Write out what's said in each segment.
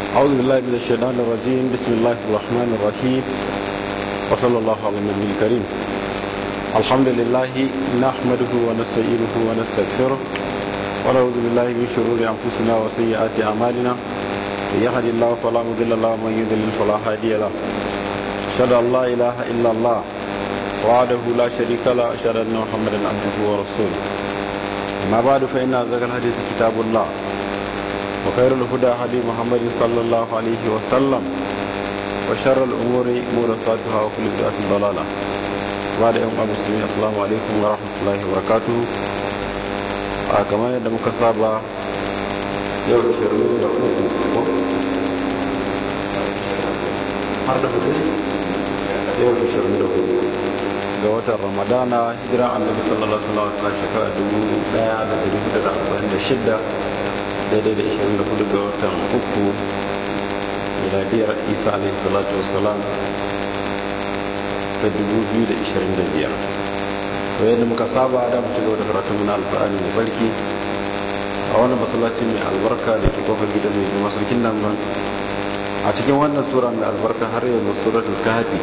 أعوذ بالله من الشيطان الرجيم بسم الله الرحمن الرحيم وصلى الله على النبي الكريم الحمد لله نحمده ونستعينه ونستغفره ونعوذ بالله من شرور أنفسنا وسيئات أعمالنا من يهد الله فلا مضل له ومن يضلل فلا هادي له أشهد أن لا إله إلا الله وحده لا شريك له أشهد أن محمدا عبده ورسوله ما بعد فإن أصدق الحديث كتاب الله وخير الهدى هدي محمد صلى الله عليه وسلم وشر الأمور محدثاتها وكل بدعة ضلالة بعد يوم المسلمين السلام عليكم ورحمة الله وبركاته كما يدى مكسابة يوم شرور har da hudu yau da shirin da hudu ga watan ramadana hijira annabi sallallahu alaihi wasallam ta shekara dubu daya da dari hudu da arba'in da shidda daidai da ishirin da hudu ga watan uku miladiyar isa alaihi salatu wasalam ta dubu biyu da ishirin da biyar to yadda muka saba da mu ci gaba da karatun muna alfa'ani mai sarki a wannan masallaci mai albarka da ke kofar gidan mai jima sarkin nan a cikin wannan sura mai albarka har yanzu suratul kahfi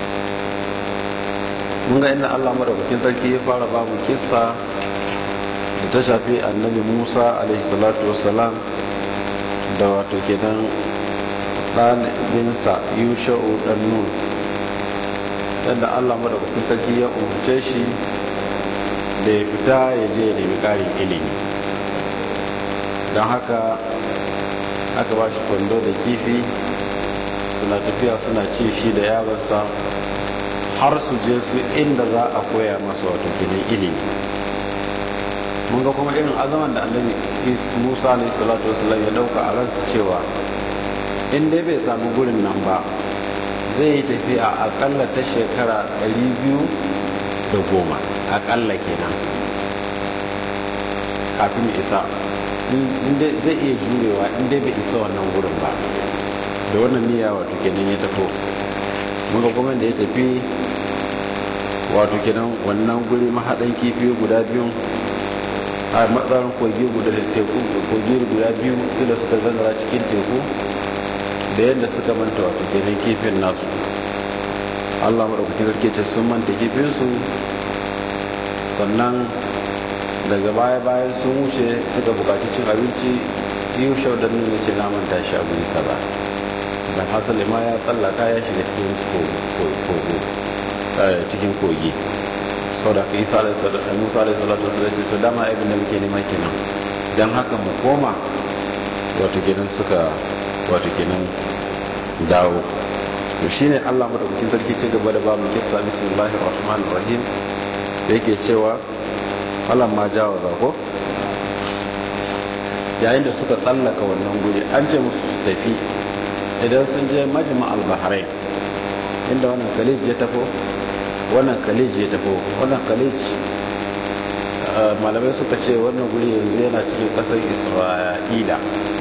mun ga inda Allah madaukakin sarki ya fara babu kissa da ta shafi annabi Musa alaihi salatu wassalam da wato kenan dan binsa Yusha'u dan Nun yadda Allah madaukakin sarki ya umarce shi da ya fita ya je ya nemi ƙarin ilimi don haka aka ba shi kwando da kifi suna tafiya suna ci shi da yaransa har su je su inda za a koya masa wato kenan ilimi mun ga kuma irin azaman da annabi musa alayhi salatu wasallam ya dauka a ransa cewa in dai bai samu gurin nan ba zai yi tafiya akalla ta shekara 210 akalla kenan kafin isa zai iya jurewa inda bai isa wannan gurin ba da wannan niyya wato kenan ya tafo muka kuma da ya tafi wato kenan wannan guri mahaɗan kifi guda biyu a matsayin kogi guda da teku kogi guda biyu inda suka gangara cikin teku da yadda suka manta wato kenan kifin nasu allah maɗaukakin sarki ce sun manta kifinsu sannan daga baya bayan sun wuce suka bukaci cin abinci yi shau da nuna ce naman tashi a guri kaza dan hasali ma ya tsallaka ya shiga cikin kogo cikin kogi sau da kai sa da musa da salatu wasu da ce dama abin da muke nema kenan don haka mu koma wato kenan suka wato kenan dawo to shine Allah madaukakin sarki ce gaba da babu kissa bismillahir rahmanir rahim yake cewa falan ma jawaza ko yayin da suka tsallaka wannan guri an ce musu su tafi idan sun je majma al-bahrain inda wannan khalij ya tafo wannan khalij ya tafo wannan khalij malamai suka ce wannan guri yanzu yana cikin kasar isra'ila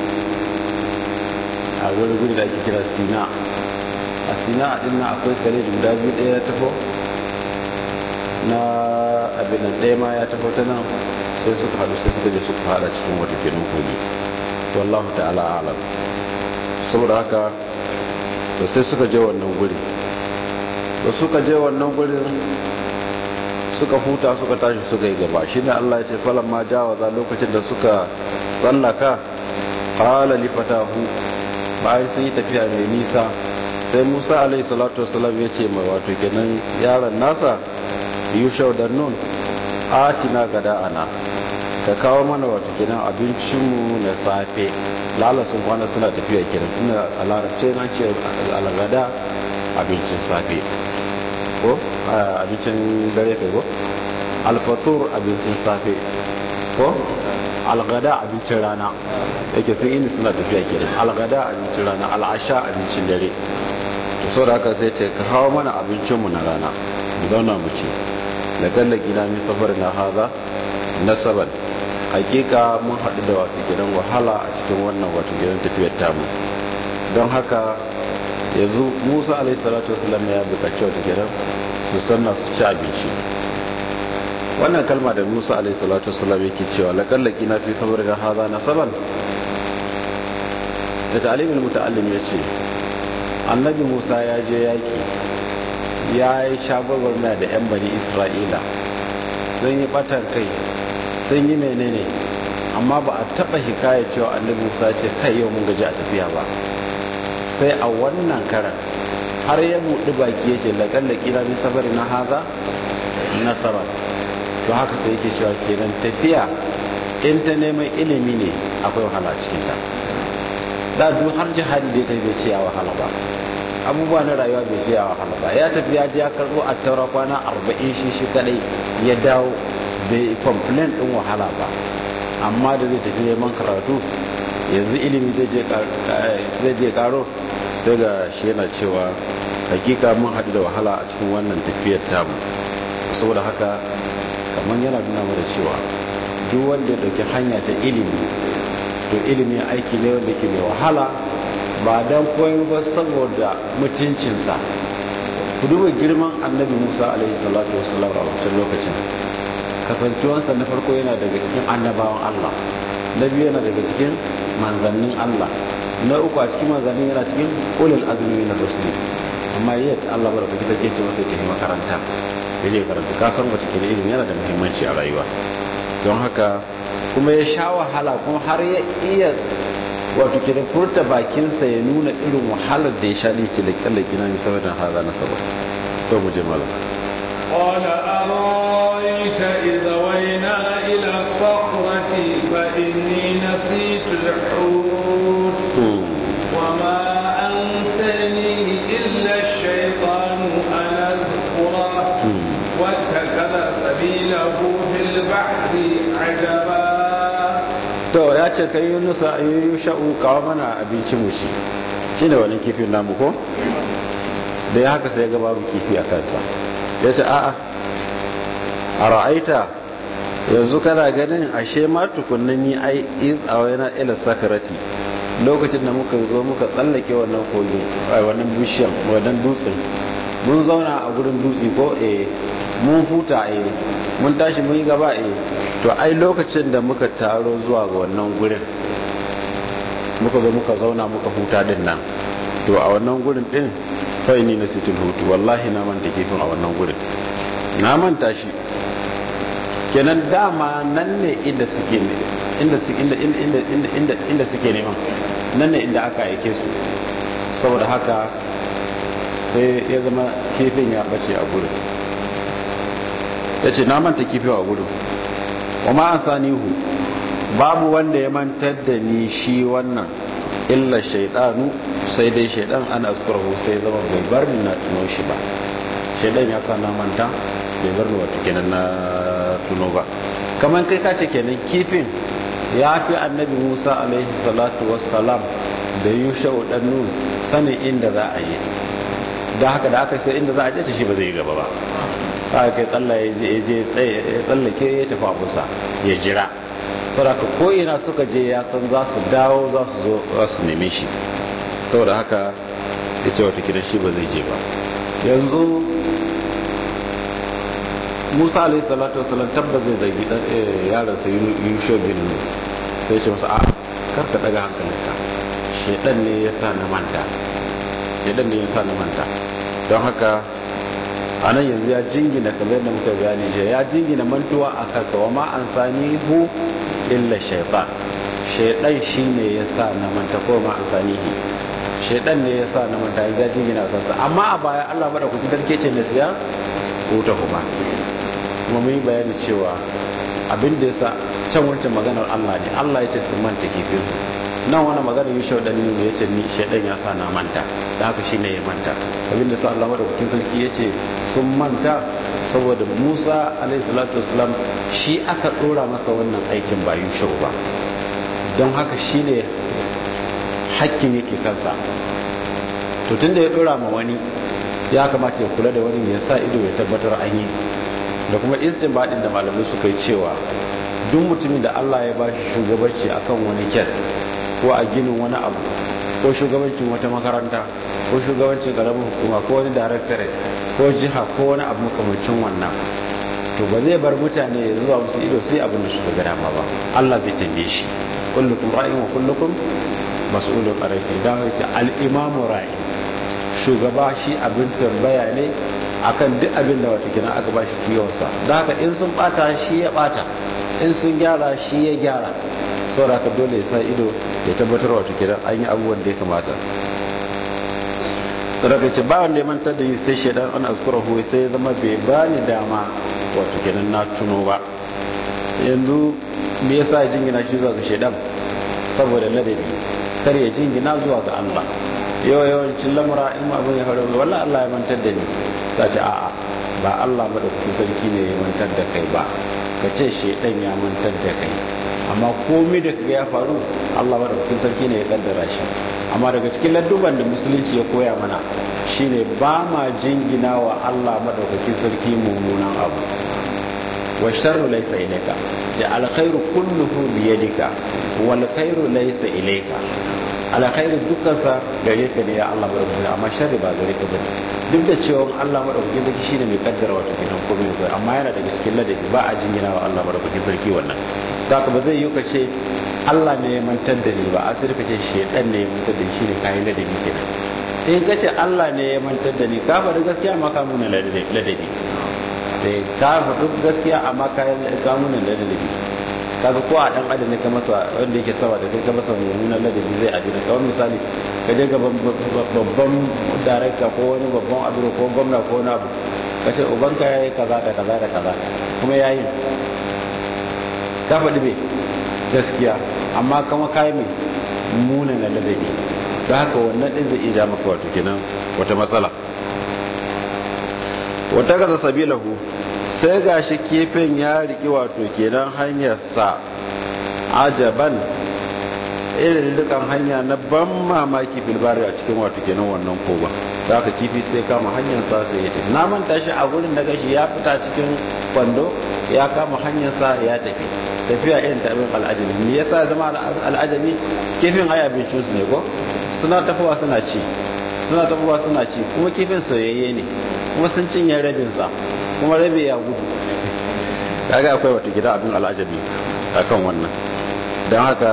a wani guri da ake kira sina a sina a dinna akwai khalij guda biyu ɗaya ya tafo na abin da ɗaya ma ya tafi ta nan sai suka haɗu sai suka je suka haɗa cikin wata kenan kogi wallahu ta'ala alam saboda haka da sai suka je wannan guri da suka je wannan gurin suka huta suka tashi suka yi gaba shi ne Allah ya ce falon ma jawaza lokacin da suka tsallaka qala li fatahu bayan sun yi tafiya mai nisa sai Musa alaihi salatu wasalam ya ce mai wato kenan yaron nasa yushau da nun atina gada ana ka kawo mana wata kenan abincinmu na safe lalasun kwana suna tafiya kenan ina a larabce na ce algada abincin safe ko abincin dare kai ko alfatur abincin safe ko algada abincin rana yake sun ini suna tafiya kenan algada abincin rana al'asha abincin dare to sau da haka sai ce ka kawo mana abincinmu na rana mu zauna mu ci da gallaki na min safar na haza nasaban hakika mun haɗu da wato gidan wahala a cikin wannan wato gidan tafiyar tamu don haka yanzu musa alaihi salatu wasallam ya buƙaci wata gidan su sanna su ci abinci wannan kalma da musa alaihi salatu wasallam yake cewa laƙallaki na fi safar na haza nasaban da ta'alimin muta'allim ya ce annabi musa ya je yaki ya yi shagwagwarmaya da 'yan bani isra'ila sun yi batan kai sun yi menene amma ba a taba hikaya cewa annabi musa ce kai yau mun gaji a tafiya ba sai a wannan karan har ya buɗi baki ya ce laƙallaki na min sabari na haza nasara to haka sai yake cewa kenan tafiya in ta neman ilimi ne akwai wahala cikinta da duk har jihadi da ta bai ce ya wahala ba abubuwa na rayuwa bai ce ya wahala ba ya tafi ya je ya karɓo a taura kwana arba'in shi shi kadai ya dawo bai complain din wahala ba amma da zai tafi neman karatu yanzu ilimi zai je karo sai ga shi yana cewa hakika mun haɗu da wahala a cikin wannan tafiyar tamu saboda haka kamar yana nuna mana cewa duk wanda ya ɗauki hanya ta ilimi to ilimi aiki ne wanda ke mai wahala ba don koyo ba saboda mutuncinsa ku duba girman annabi musa alaihi salatu wasallam a wancan lokacin kasancewarsa na farko yana daga cikin annabawan allah na biyu yana daga cikin manzannin allah na uku a cikin manzannin yana cikin ulul azumi na rusuli amma yadda allah ba da kuka take ce masa tafi makaranta ya je karanta ka san wata kila ilimi yana da muhimmanci a rayuwa don haka kuma ya sha wahala kuma har ya iya wato ke da furta bakinsa ya nuna irin wahalar da ya sha ne ce da kyalla gina ne saboda haza na saba so mu je malam قال أرأيت إذا وينا إلى الصخرة فإني نسيت الحوت وما أنسانيه إلا الشيطان أن أذكره واتخذ سبيله في البحر عجبا to ya ce kai yunusa ayyuyu sha'u kawo mana abinci mu shi shine wani kifin namu ko da ya haka sai ya ga babu kifi a kansa ya ce a'a a ra'aita yanzu kana ganin ashe ma tukunnan yi ai iz a wani ila sakarati lokacin da muka zo muka tsallake wannan kogin ai wannan bishiyan wannan dutsen mun zauna a gurin dutse ko eh mun huta eh mun tashi mun yi gaba eh to ai lokacin da muka taro zuwa ga wannan gurin muka zo muka zauna muka huta din nan to a wannan gurin din fai ni na sitin hutu wallahi na manta kifin a wannan gurin na manta shi kenan dama nan ne inda suke inda inda inda inda inda inda suke neman nan ne inda aka aike su saboda haka sai ya zama kifin ya bace a gurin ya ce na manta kifin a gurin kuma an sanihu babu wanda ya mantar da ni shi wannan illa shaidanu sai dai shaidan ana askurahu sai zama bai bar ni na tuno shi ba shaidan ya sa na manta bai bar ni wata kenan na tuno ba kamar kai kace kenan kifin ya fi annabi musa alaihi salatu wassalam da yusha dan nun sanin inda za a yi da haka da aka sai inda za a je shi ba zai gaba ba haka kai tsallaye je tsallake ya tafi abusa ya jira saboda ko ina suka je ya san za su dawo za su zo za su neme shi saboda haka ya ce wata kidan shi ba zai je ba yanzu musa alaihi salatu wasalam tabbas zai zagi yaransa yusho bin sai ce masa a karka daga hankalinka shedan ne ya sa na manta shedan ne ya sa na manta don haka a nan yanzu ya jingina kamar yadda muka bayani je ya jingina mantuwa a kansa wa ma an sani hu illa shaitan shaitan shi ne ya sa na manta ko ma an sani hi shaitan ne ya sa na manta yanzu ya jingina a kansa amma a baya allah maɗa kuki darke ce na siya huta kuma kuma mun yi bayani cewa abin da ya sa can wancan maganar allah ne allah ya ce sun manta kifin nan wani magana yi shau ɗan ya ce ni shaidan ya sa na manta da haka shi ne ya manta abinda sa Allah madaukakin sarki ya ce sun manta saboda Musa alaihi salatu wasalam shi aka ɗora masa wannan aikin ba yi shau ba don haka shi ne hakkin yake kansa to tun da ya ɗora ma wani ya kamata ya kula da wani ya sa ido ya tabbatar an yi da kuma istinbadin da malamai suka yi cewa duk mutumin da Allah ya ba shi shugabanci akan wani kes ko a ginin wani abu ko shugabancin wata makaranta ko shugabancin karamin hukuma ko wani directorate ko jiha ko wani abu makamancin wannan to ba zai bar mutane ya zuwa musu ido sai abin da suka ga dama ba Allah zai tambaye shi kullukum ra'in wa kullukum mas'ulun arafi dan yake al-imamu ra'i shugaba shi abin tambaya ne akan duk abin da wata kina aka bashi kiwonsa da haka in sun bata shi ya bata in sun gyara shi ya gyara saboda haka dole ya sa ido ya tabbatar wata kina an yi abubuwan da ya kamata daga ce ba wanda ya mantar da yi sai shaidan an azkura huwa sai ya zama bai ba ni dama wato kenan na tuno ba yanzu me yasa ya jingina shi zuwa ga shaidan saboda ladabi kar ya jingina zuwa ga Allah yau yawancin lamura in ma abin ya faru wallahi Allah ya mantar da ni sai ce a'a ba Allah madaukakin sarki ne ya mantar da kai ba ka ce shaidan ya mantar da kai amma komai da kaga ya faru Allah madaukakin sarki ne ya kaddara shi amma daga cikin ladduban da musulunci ya koya mana shine ba ma jingina wa Allah madaukakin sarki mummunan abu wa sharru laysa ilayka ya alkhairu kulluhu bi yadika wal khairu laysa ilayka alkhairu dukkansa gare ka ne ya Allah madaukakin amma sharri ba gare ka ba duk da cewa Allah madaukakin sarki shine mai kaddara wato kenan komai ko amma yana daga cikin ladabi ba a jingina wa Allah madaukakin sarki wannan zaka ba zai yi ka ce Allah ne ya mantar da ni ba a sai ka ce shedan ne ya mantar da shi ne kayan ladabi kenan in ka ce Allah ne ya mantar da ni ka faɗi gaskiya amma ka nuna ladabi sai ka faɗi gaskiya amma ka nuna ladabi kaga ko a dan adam ne ka masa wanda yake sawa da kai ka masa mummunan ladabi zai adina kawai misali ka je ga babban darakta ko wani babban abu ko gwamna ko wani abu ka ce ubanka ya yi kaza da kaza da kaza kuma ya yi ka faɗi bai gaskiya amma kama kayi mai muna na ladabi da haka wannan ɗin zai iya maka wato kenan wata matsala wata gaza sabilahu sai ga shi kifin ya riki wato kenan hanyarsa ajaban irin dukan hanya na ban mamaki filbari a cikin wato kenan wannan koba da aka kifi sai kama hanyarsa sai ya tafi na manta shi a gurin da gashi ya fita cikin kwando ya kama hanyarsa ya tafi tafiya irin ta abin al'ajabi me yasa zama al'ajabi kifin ai abincin su ne ko suna tafowa suna ci suna tafowa suna ci kuma kifin soyayye ne kuma sun cinye rabin sa kuma rabi ya gudu kaga akwai wata gida abin al'ajabi akan wannan don haka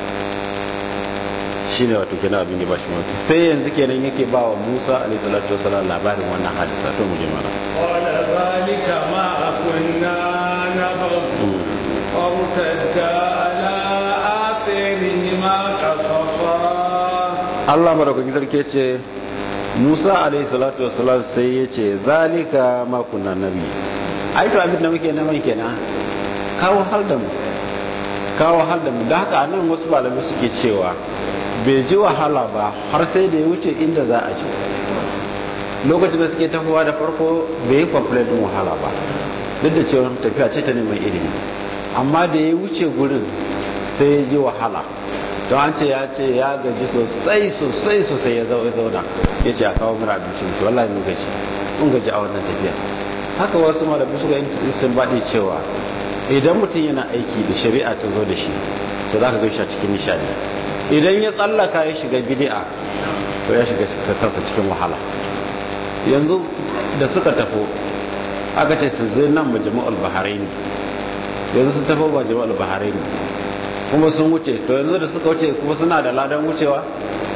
shine wato kenan abin da ba shi mafi sai yanzu kenan yake ba wa Musa alaihi salatu wasallam labarin wannan hadisa to mu je mana qala zalika ma kunna nabghu fartadda ala atharihima qasasa Allah madaukakin sarki ce Musa alaihi salatu wasallam sai ya ce zalika ma kunna nabi ai to abin da muke neman kenan kawo har da mu kawo har da mu da haka anan wasu malamai suke cewa bai ji wahala ba har sai da ya wuce inda za a ci lokacin da suke tafowa da farko bai yi complain din wahala ba duk da cewa tafiya ce ta neman ilimi amma da ya wuce gurin sai ya ji wahala don an ce ya ce ya gaji sosai sosai sosai ya zauna ya ce a kawo mura abinci mutu wallahi mun gaji mun gaji a wannan tafiya haka wasu malabi suka yi sun baɗi cewa idan mutum yana aiki da shari'a ta zo da shi to za ka gaishe a cikin nishadi idan ya tsallaka ya shiga bidi'a to ya shiga kansa cikin wahala yanzu da suka tafo aka ce su zai nan majami'ul baharaini yanzu sun tafo majami'ul baharaini kuma sun wuce to yanzu da suka wuce kuma suna da ladan wucewa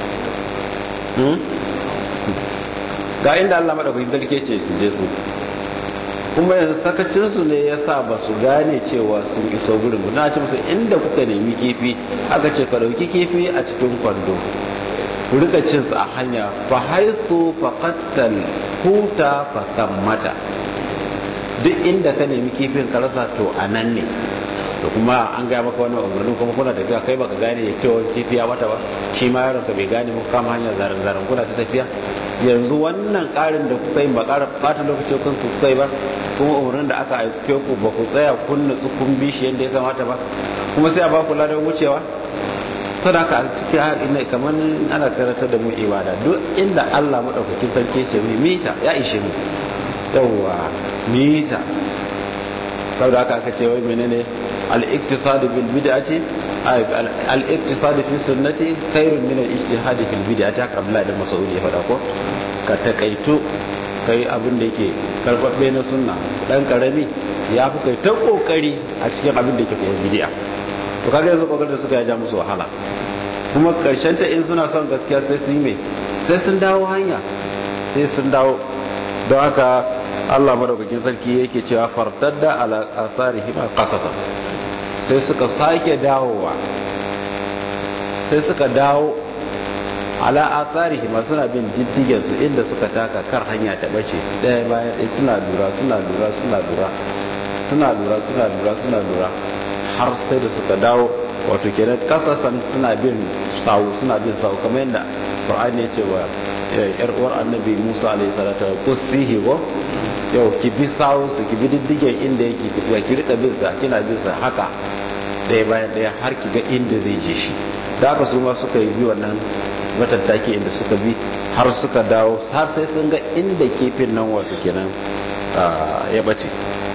ga inda Allah madaukakin sarki ce su je su kuma yanzu sakacinsu ne ya sa ba su gane cewa sun iso gurin na ce musu inda kuka nemi kifi aka ce ka dauki kifi a cikin kwando ku rika cin a hanya fa haithu faqattal huta fa tammata duk inda ka nemi kifin ka rasa to anan ne to kuma an gaya maka wannan umarni kuma kuna tafiya kai baka gane ya cewa kifi ya wata ba shi ma yaron ka bai gane muku kama hanyar zaren zaren kuna ta tafiya yanzu wannan karin da kuka yi ba ƙara ɓata lokacin kun kuka yi ba kuma umarnin da aka aike ku ba ku tsaya kun nutsu kun bi shi yadda ya kamata ba kuma sai a ba ku ladan wucewa to da ka cikin ina kamar ana karanta da mu ibada duk inda Allah madaukakin sarki ce mu mita ya ishe mu yawwa mita saboda haka aka ce wai menene al-iktisad bil bid'ati al-iktisad fi sunnati khairun min al-ijtihad fil bid'ati haka Abdullah da Mas'ud ya faɗa ko ka takaitu kai abin da yake karbabbe na sunna dan karami ya fi kai ta kokari a cikin abin da yake kuma bid'a to kaga yanzu kokarin da suka ya ja musu wahala kuma karshen ta in suna son gaskiya sai su yi mai sai sun dawo hanya sai sun dawo don haka Allah madaukakin sarki yake cewa fartadda ala asarihim qasasa sai suka sake dawowa sai suka dawo ala asarihim suna bin diddigen su inda suka taka kar hanya ta bace daya bayan ɗaya suna lura suna lura suna lura suna lura suna lura suna lura har sai da suka dawo wato kenan kasasan suna bin sawu suna bin sawu kamar yadda Qur'ani ya ce wa yar uwar annabi Musa alaihi salatu wa qusihi go yau ki bi sawu su ki bi diddigen inda yake ki ki rika bin sa kina bin sa haka ɗaya bayan ɗaya har ki ga inda zai je shi da haka su ma suka yi bi wannan matattaki inda suka bi har suka dawo har sai sun ga inda kifin nan wato kenan ya bace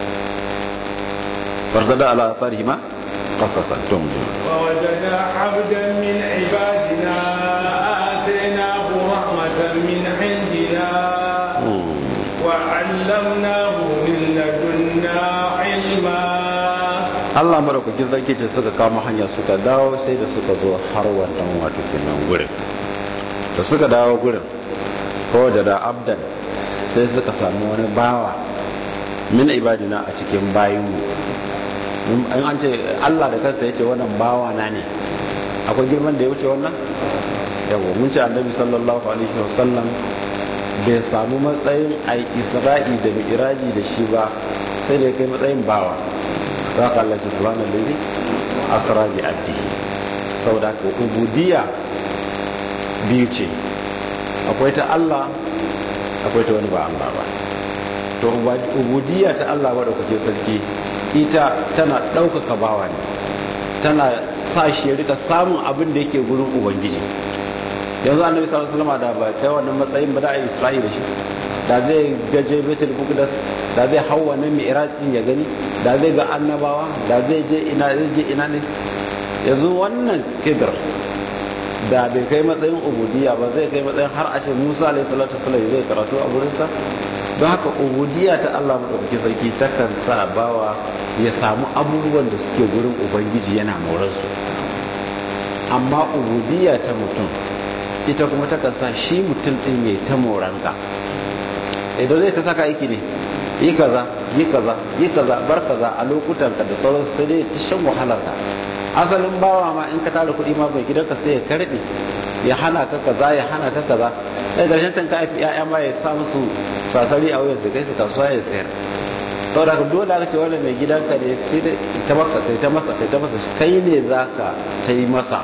farzada ala atharihi ma qasasan tum ووجد عبدا من عبادنا آتيناه رحمة من عندنا وعلمناه من لدنا علما Allah madaukakin sarki ce suka kama hanya suka dawo sai da suka zo har wannan wato kenan gurin da suka dawo gurin ko da da abdan sai suka samu wani bawa min ibadina a cikin bayinmu in an ce Allah da kansa ya ce wannan bawa na ne akwai girman da ya wuce wannan yawo mun ce annabi sallallahu alaihi wasallam bai samu matsayin a isra'i da mi'raji da shi ba sai da ya kai matsayin bawa za ka Allah ce subhanahu lillahi asra bi abdihi saboda ka ubudiyya biyu ce akwai ta Allah akwai ta wani ba Allah ba to ubudiyya ta Allah wadda kuke sarki ita tana ɗaukaka bawa ne tana sa shi ya rika samun abin da yake gurin ubangiji yanzu annabi sallallahu alaihi wasallam da ba kai wannan matsayin ba da ai isra'ila shi da zai gaje betul muqaddas da zai hau wannan mi'raj din ya gani da zai ga annabawa da zai je ina zai je ina ne yanzu wannan kidr da bai kai matsayin ubudiyya ba zai kai matsayin har a ce Musa alaihi salatu wasallam zai karatu a gurin sa don haka ubudiyya ta Allah madaukakin sarki takan sa bawa ya samu abubuwan da suke gurin ubangiji yana morarsu amma ubudiyya ta mutum ita kuma takan sa shi mutum din ya ta moranka idan zai ta saka aiki ne yi kaza yi kaza yi kaza bar kaza a lokutan ka da sauran sai dai ta shan wahalar ka asalin bawa ma in ka tara kuɗi ma bai gidanka sai ya karbe ya hana ka kaza ya hana ka kaza sai karshen tan ka haifi ya'ya ma ya sa musu sasari a wuyan su kai su kasuwa ya sayar saboda ka dole aka ce wannan mai gidanka ne sai da ta maka kai ta masa kai ta masa kai ne zaka ta yi masa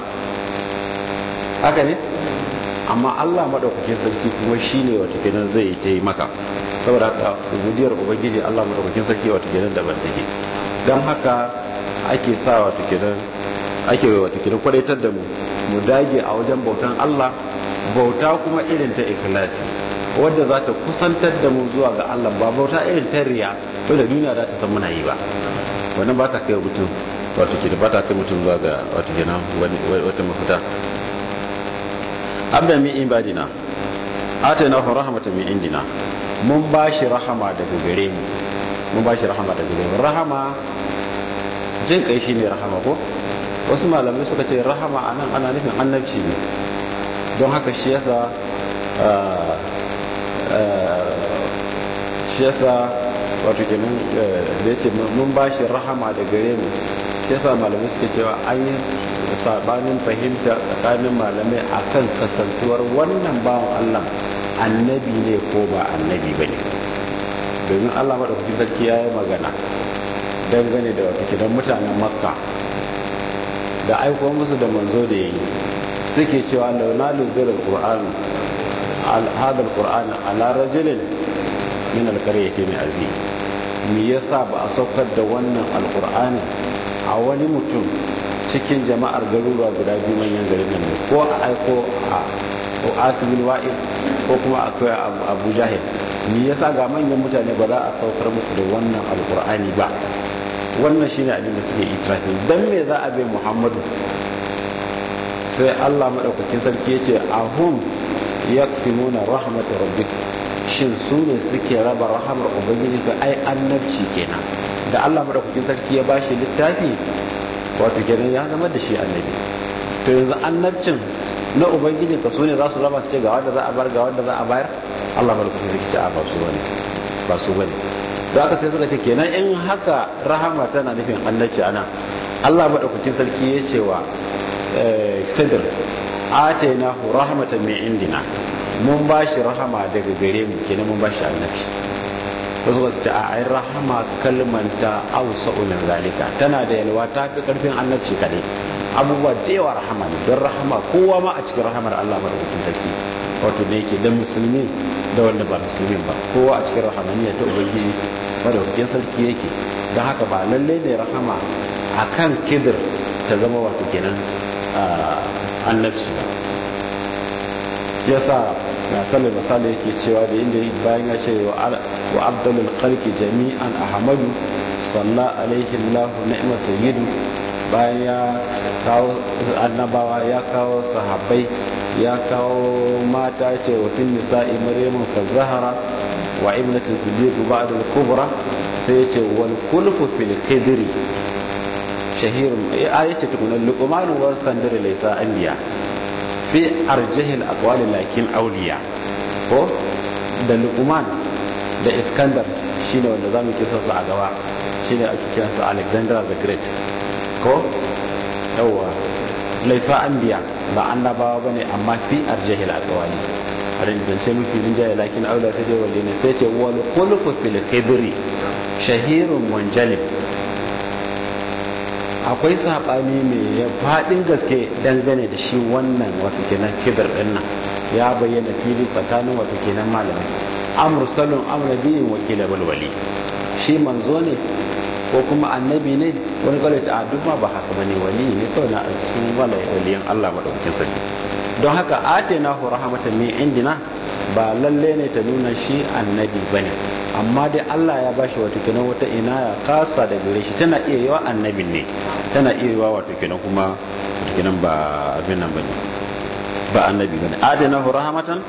haka ne amma Allah madaukakin sarki kuma shine wata kenan zai ta yi maka saboda haka ubudiyar ubangiji Allah madaukakin sarki wata kenan daban take dan haka ake sa wata kenan ake wata kenan kwadaitar da mu mu dage a wajen bautan Allah bauta kuma irin ta ikhlasi wadda za ta kusantar da mu zuwa ga Allah ba bauta irin ta riya wadda duniya za ta san muna yi ba wannan ba ta kai mutum wato ke ba ta kai mutum zuwa ga wato kenan wata mafita abda min ibadina atayna hu rahmatan min indina mun bashi rahama daga gare mu mun bashi rahama daga gare mu rahama jin kai shine rahama ko wasu malamai suka ce rahama anan ana nufin annabci ne don haka shi yasa shi yasa wato kenan da yace mun bashi rahama da gare mu shi yasa malamai suke cewa an yi sabanin fahimta tsakanin malamai akan kasantuwar wannan bawan Allah annabi ne ko ba annabi bane domin Allah madaukakin sarki ya yi magana dangane da wato kenan mutanen makka da aiko musu da manzo da yayi suke cewa launa luzul alquran hada alquran ala rajulin min alqaryati azim me yasa ba a saukar da wannan alqur'ani a wani mutum cikin jama'ar garuruwa guda biyu manyan garin nan ko a aiko a ko asibin wa'id ko kuma akwai abu jahil me yasa ga manyan mutane ba za a saukar musu da wannan alqur'ani ba wannan shine abin da suke itirafin dan me za a bai muhammadu sai Allah madaukakin sarki yace ahum yaksimuna rahmat rabbik shin su ne suke raba rahamar ubangiji ga ai annabci kenan da Allah madaukakin sarki ya bashi littafi wato kenan ya zama da shi annabi to yanzu annabcin na ubangiji ka su ne za su raba su ce ga wanda za a bar ga wanda za a bayar Allah malaka sai ce a ba su bane ba su bane da aka sai suka ce kenan in haka rahama tana nufin annabci anan Allah madaukakin sarki ya ce wa Khidir atainahu rahmatan min indina mun bashi rahama daga gare mu kenan mun bashi annabci wasu wasu ce a ai rahama kalmanta ausa min zalika tana da yalwa ta fi karfin annabci kadai abubuwa da yawa rahama ne don rahama kowa ma a cikin rahamar Allah madaukakin sarki wato da yake da musulmi da wanda ba musulmin ba kowa a cikin rahamaniya ta ubangiji madaukakin sarki yake don haka ba lalle ne rahama akan kidir ta zama wato kenan annabci ba shi yasa na sallar misali yake cewa da inda bayan ya ce wa abdulul khalqi jami'an ahmadu salla alaihi allah ni'ma sayyidu bayan ya kawo annabawa ya kawo sahabbai ya kawo mata ce wa tun nisa'i maryamun fa zahara wa ibnatu siddiq ba'da al-kubra sai ya ce wal kulfu fil qidri shahirun ayace tukunan luqman wa standar laysa anbiya fi arjihil aqwali lakin awliya ko da luqman da iskandar shine wanda zamu kisa su a gaba shine ake kiran su alexander the great ko yawa laysa anbiya ba annabawa bane amma fi arjihil aqwali rin zance mafi rinjaye lakin aula ta je walle ne sai ce wal khulfu fil khidri shahirun munjalib akwai saɓani mai faɗin gaske dangane da shi wannan wato kenan kibir ɗin nan ya bayyana fili tsakanin wato kenan malamai amursalun amuradiyin wakila balwali shi manzo ne ko kuma annabi ne wani kawai ta duk ma ba haka bane wali ne kawai na cikin waliyan Allah madaukakin sarki don haka atena hu rahmatan min indina ba lalle ne ta nuna shi annabi bane amma dai Allah ya bashi wato kenan wata inaya kasa da gare shi tana iya yiwa annabin ne tana iya yiwa wato kenan kuma wato kenan ba abin nan bane ba annabi bane adanahu rahmatan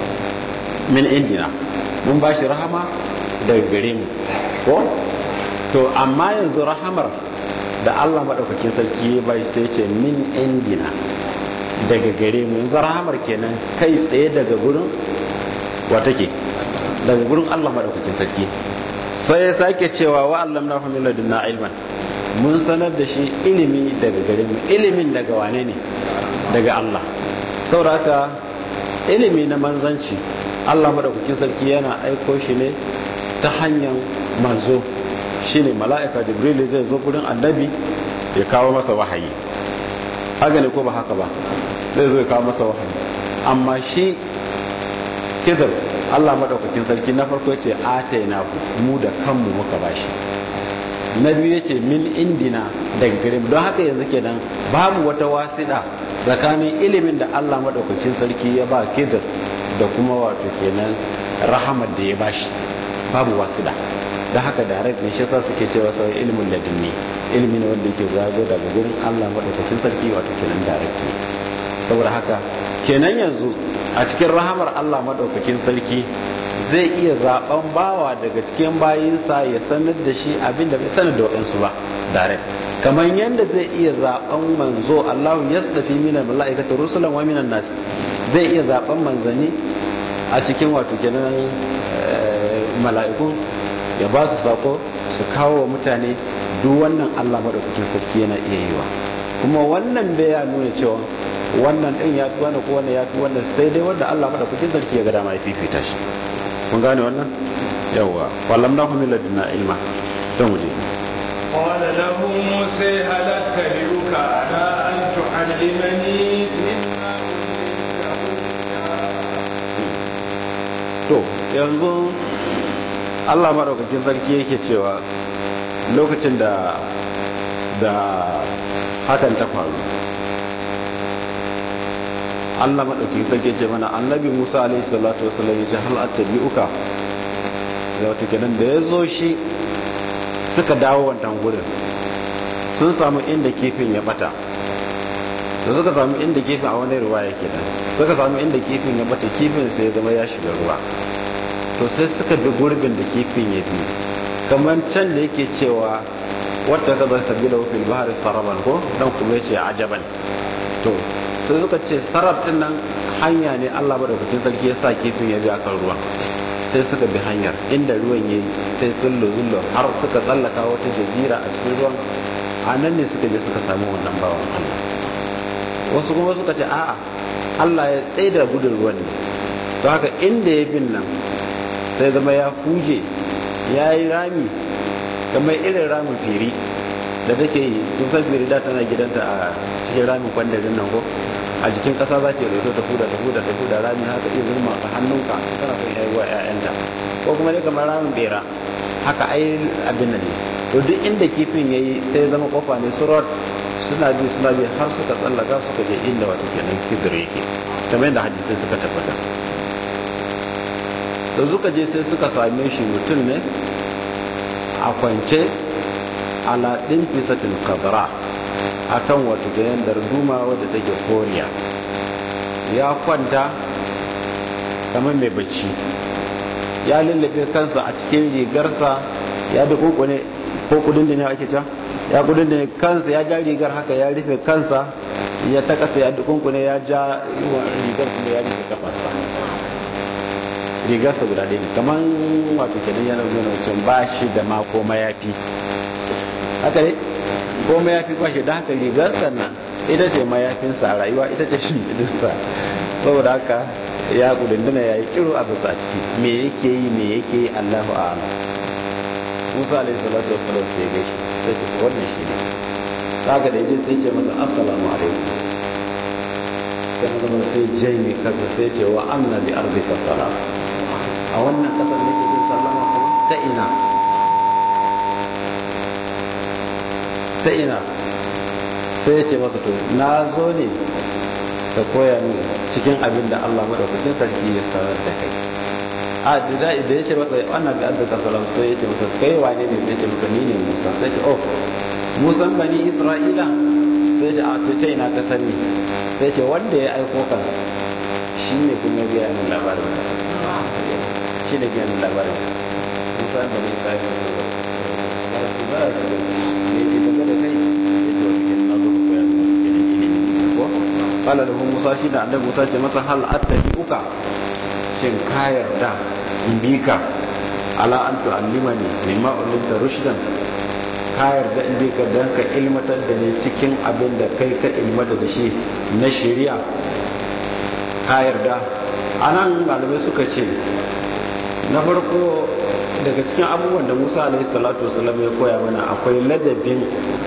min indina mun bashi rahama daga gare mu ko to amma yanzu rahamar da Allah madaukakin sarki ya bai sai ce min indina daga gare mu yanzu rahamar kenan kai tsaye daga gurin wa take daga gurin Allah madaukakin sarki sai ya sake cewa wa allamna hu min ladunna ilman mun sanar da shi ilimi daga gare mu ilimin daga wane ne daga Allah saboda haka ilimi na manzanci Allah madaukakin sarki yana aiko shi ne ta hanyar manzo shine mala'ika jibril zai zo gurin annabi ya kawo masa wahayi haka ne ko ba haka ba zai zo ya kawo masa wahayi amma shi kidar Allah madaukakin sarki na farko yace ataina ku mu da kanmu muka bashi na biyu yace min indina daga gare mu don haka yanzu kenan babu wata wasida tsakanin ilimin da Allah madaukakin sarki ya ba kidar da kuma wato kenan rahamar da ya bashi babu wasida da haka direct ne shi yasa suke cewa sai ilimin ladunni ilimi ne wanda yake zago daga gurin Allah madaukakin sarki wato kenan direct ne saboda haka kenan yanzu a cikin rahamar Allah madaukakin sarki zai iya zaben bawa daga cikin bayinsa ya sanar da shi abin da bai sanar da waɗansu ba direct kamar yadda zai iya zaben manzo Allah ya tsafi minan mala'ikatu rusulan wa minan nas zai iya zaben manzani a cikin wato kenan mala'iku ya ba su sako su kawo wa mutane duk wannan Allah madaukakin sarki yana iya yiwa kuma wannan bai ya nuna cewa wannan din ya fi wannan ko wannan ya fi wannan sai dai wanda Allah madaukakin sarki ya ga dama ya fifita shi kun gane wannan yawa wallam na min ladina ilma dan muje قال له موسى هل اتبعك على ان تعلمني مما to yanzu Allah madaukakin sarki yake cewa lokacin da da hakan ta faru Allah maɗauki sarki ce mana annabi Musa alaihi salatu wasallam yace hal attabi'uka da wato kenan da ya zo shi suka dawo wannan gurin sun samu inda kifin ya bata da suka samu inda kifin a wani ruwa yake dan suka samu inda kifin ya bata kifin sai ya zama ya shiga ruwa to sai suka bi gurbin da kifin ya bi kamar can da yake cewa wata kaza sabila fil bahri saraban ko dan kuma yace ajaban to sai suka ce sarraf din nan hanya ne Allah madaukakin sarki ya sa kifin ya bi akan ruwan sai suka bi hanyar inda ruwan ya sai sullo zullo har suka tsallaka wata jazira a cikin ruwan a nan ne suka je suka samu wannan bawan Allah wasu kuma suka ce a'a Allah ya tsaye da gudun ruwan ne to haka inda ya bin nan sai zama ya huje ya yi rami kamar irin ramin firi da take yi kun san firi da tana gidanta a cikin ramin kwandarin nan ko a jikin kasa za ke rito ta fuda ta fuda ta fuda rami haka iya zurma a hannunka kana son yayi wa ƴaƴanta ko kuma dai kamar ramin bera haka ai abin nan ne to duk inda kifin yayi sai ya zama kofa ne surat suna bi suna bi har suka tsallaka suka je inda wato kenan kidir yake kamar yadda hadisai suka tabbata da suka je sai suka same shi mutum ne a kwance ala ɗin fisatin kadara a kan wata gayan darduma wadda take koriya ya kwanta kamar mai bacci ya lullube kansa a cikin rigarsa ya da ne ko kudin da ne ake can ya kudin da ne kansa ya ja rigar haka ya rufe kansa ya ta kasa ya dukunkune ya ja rigar kuma ya rufe kafarsa rigarsa guda ɗaya ne kamar wato kenan yana nuna mutum ba shi da ma ko mayafi haka ne ko mayafi ba shi da haka rigarsa nan ita ce mayafinsa a rayuwa ita ce shimfiɗinsa saboda haka ya kudindina ya yi kiro a bisa ciki me yake yi me yake yi allahu a'ala musa alaihi salatu wasallam sai ya gaishe sai ce wannan shi ne kaga da yaje sai ce masa assalamu alaikum sai kuma sai jaimi kaza sai ce wa anna bi ardika salam a wannan kasar ne ke sallama kuma ta ina ta ina sai ya ce masa to na zo ne ka koya min cikin abin da Allah madaukakin sarki ya sanar da kai a da da ya ce masa wannan bi arzika salam sai ya ce masa kai wane ne sai ya ce masa ni ne Musa sai ya ce oh Musa bani Isra'ila sai ya ce a to ta ina ka sani sai ya ce wanda ya aiko ka shine kuma ya min labarin shi ne biyan labarin musa da ne kayan da ba su ba su da ne ke tafi da kai ya ce wata kyan nazo ka koya da wata kyan ilimi ko kala da musa shi da annabi musa ce masa hal attabi uka shin ka yarda in bi ka ala an tu'allimani mimma ulimta rushdan ka yarda in bi ka dan ka ilmatar da ni cikin abin da kai ka ilmata da shi na shari'a ka yarda anan malamai suka ce na farko daga cikin abubuwan da musa alaihi salatu wasalam ya koya mana akwai ladabin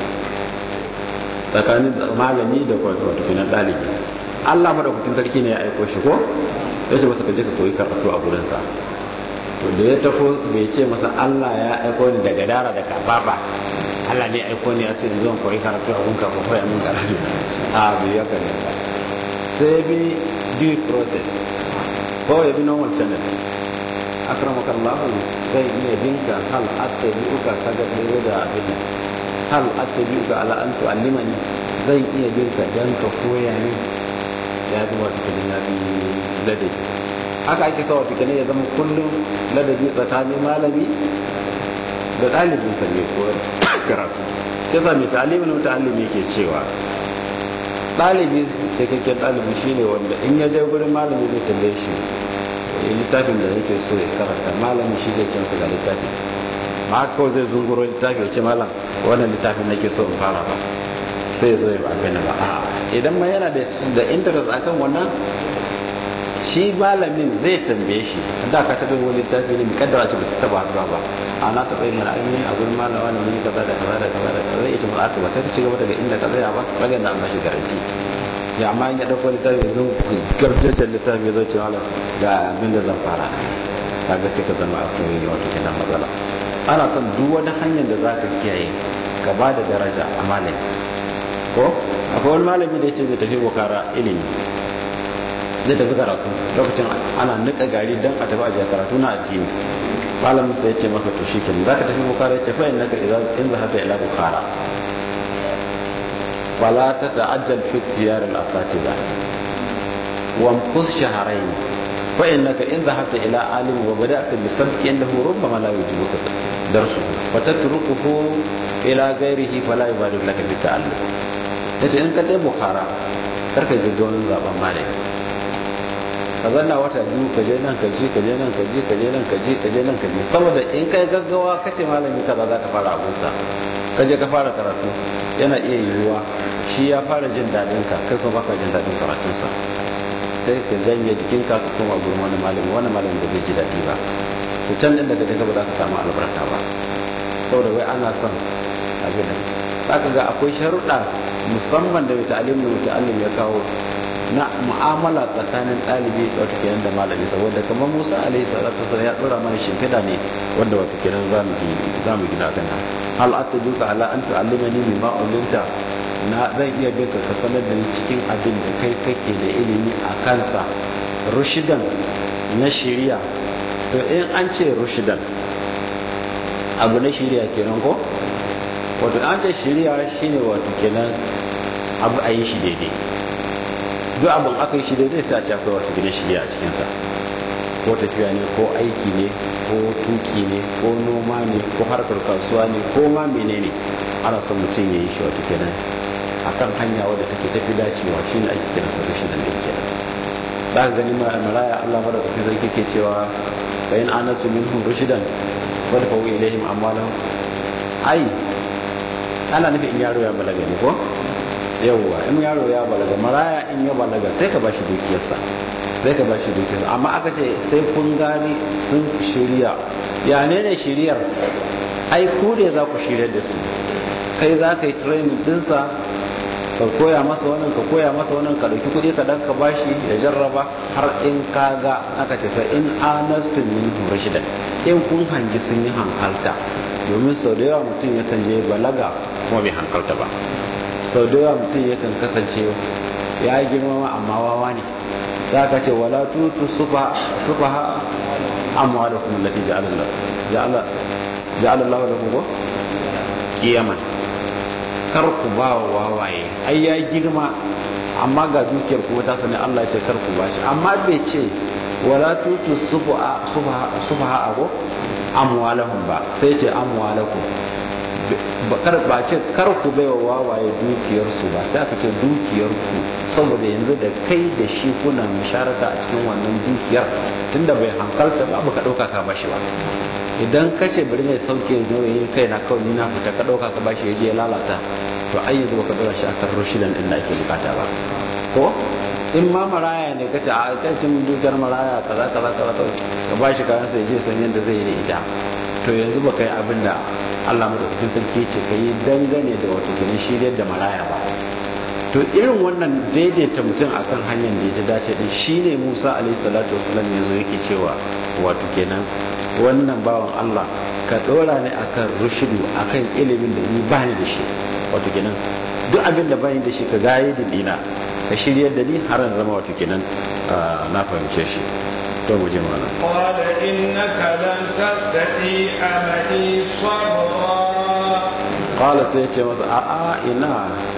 tsakanin malami da wato finan ɗalibi allah madaukakin sarki ne ya aiko shi ko ya ce masa ka je ka koyi karatu a gurinsa to da ya tafo bai ce masa allah ya aiko ni daga dara da kafafa allah ne aiko ni ya ce yanzu koyi karatu a gunka ko koya min karatu a bai ya kare ba sai bi due process ko ya bi normal channel akramaka Allah zai iya binka hal attabi'uka kaga da da abin hal attabi'uka ala an tu'allimani zai iya binka dan ka koya ni ya bi wata kudin ya bi ladabi haka ake sawa fikane ya zama kullum ladabi tsakanin malami da ɗalibin sa ne ko karatu yasa mai ta'alimin muta'allimi yake cewa ɗalibi cikakken ɗalibi shine wanda in ya je gurin malami zai tambaye shi littafin da yake so ya karanta malami shi zai cansa ga littafi ma haka kawai zai zunguro littafi ya ce malam wannan littafin nake so in fara ba sai zo ya abin ba a idan ma yana da interest akan wannan shi malamin zai tambaye shi da ka taɓa wani littafi ne kaddara ce ba su taɓa haɗuwa ba a na taɓa yin mana ainihin a gurin malama ne mun kaza da kaza da kaza da kaza zai ita ba ba sai ka ci gaba daga inda ka tsaya ba kaga da an bashi garanti ya amma ya dauko littafi yanzu garjajen littafi ya zo ce malam ga abin da zan fara kaga sai ka zama akwai wato kenan matsala ana son duk wani hanyar da za ka kiyaye ka ba da daraja a malami ko akwai wani malami da ya ce zai tafi bukara ilimi zai tafi karatu lokacin ana nika gari don a tafi ajiya karatu na addini malamin sai ya ce masa to shikenan za ka tafi bukara ya ce fa innaka in zahabta ila bukara ولا تتعجل في اختيار الأساتذة وامكث شهرين فإنك إن ذهبت إلى عالم وبدأت بسبك إنه ربما لا يجيبك درسه فتتركه إلى غيره فلا يبالغ لك بالتعلم yace in ka tai bukhara karka gaggawan zaben malami ka zanna wata biyu ka je nan ka je ka je nan ka je ka je nan ka je ka je nan ka je saboda in kai gaggawa kace malami kaza za ka fara abunsa ka je ka fara karatu yana iya yiwuwa shi ya fara jin daɗin ka kai kuma baka jin daɗin karatunsa sai ka janye jikinka ka koma gurin wani malami wani malami da bai ji daɗi ba to can din da ka je ba za ka samu albarka ba saboda wai ana son abin da za ka ga akwai sharuɗa musamman da mai ta'alim da muta'allim ya kawo na mu'amala tsakanin ɗalibi wato kenan da malami saboda kamar Musa alaihi salatu wasallam ya dora mana shimfiɗa ne wanda wato kenan zamu zamu gina kan nan hal ataduka ala an tu'allimani mimma ulimta na zan iya bin ka sanar da ni cikin abin da kai kake da ilimi a kansa rushidan na shiriya to in an ce rushidan abu na shiriya kenan ko wato an ce shiriya shine wato kenan abu a yi shi daidai duk abin aka yi shi daidai sai a ce akwai wata gidan shirya a cikinsa ko tafiya ne ko aiki ne ko tuki ne ko noma ne ko harkar kasuwa ne ko ma menene ana son mutum ya yi shi wata kenan a kan hanya wadda take tafi dacewa shi ne ake kira sa rushidan da yake za ka gani maraya allah mara kufi zai ke cewa bayan anasu minhum rushidan wadda fa wuyi ilaihim amwalan ai ana nufin in yaro ya balaga ne ko yawwa in yaro ya balaga maraya in ya balaga sai ka bashi dukiyarsa sai ka bashi dukiyarsa amma aka ce sai kun gani sun shirya ya ne ne shiryar ai ku ne za ku shirya da su kai za ka yi training dinsa ka koya masa wannan ka koya masa wannan ka dauki kuɗi ka dan ka bashi ya jarraba har in ka ga aka ce fa in anastum min rashidan in kun hangi sun yi hankalta domin sau da yawa mutum yakan je balaga kuma bai hankalta ba sau da yawa mutum yakan kasance ya yi girmama amma wawa ne za ka ce wala tutu sufa ha amma da kuma lati ja'alallahu da kuma kiyaman kar ku ba wa wawaye ai ya girma amma ga dukiyar kuma ta sani Allah ce kar ku ba shi amma bai ce wala tutu sufa ha ago amwalahum ba sai ce amwalakum kar ba ce kar ku bai wa wawaye dukiyarsu ba sai aka ce dukiyarku saboda yanzu da kai da shi kuna musharaka a cikin wannan dukiyar tunda bai hankalta ba ba ka dauka ka bashi ba idan ka ce bari mai sauke nauyin kai na kawai ni na fita ka dauka ka bashi ya je ya lalata to ai yanzu baka dora shi akan rushidan din da ake bukata ba ko in ma maraya ne kace a kan cin dukiyar maraya kaza kaza kaza ka bashi kayan sai je san yadda zai yi da ita to yanzu baka yi abin da Allah madaukakin sarki ce ka yi dangane da wato gani shiryar da maraya ba to irin wannan daidaita mutum akan hanyar da ya dace din shine Musa alaihi salatu wasallam yazo yake cewa wato kenan wannan bawan Allah ka dora ne akan rushudu akan ilimin da ni bani da shi wato kenan duk abin da bani da shi ka gaye da dina ka shiryar da ni har zama wato kenan na fahimce shi to mu je mana qala innaka lan tastati amali sabra qala sai ce masa a a ina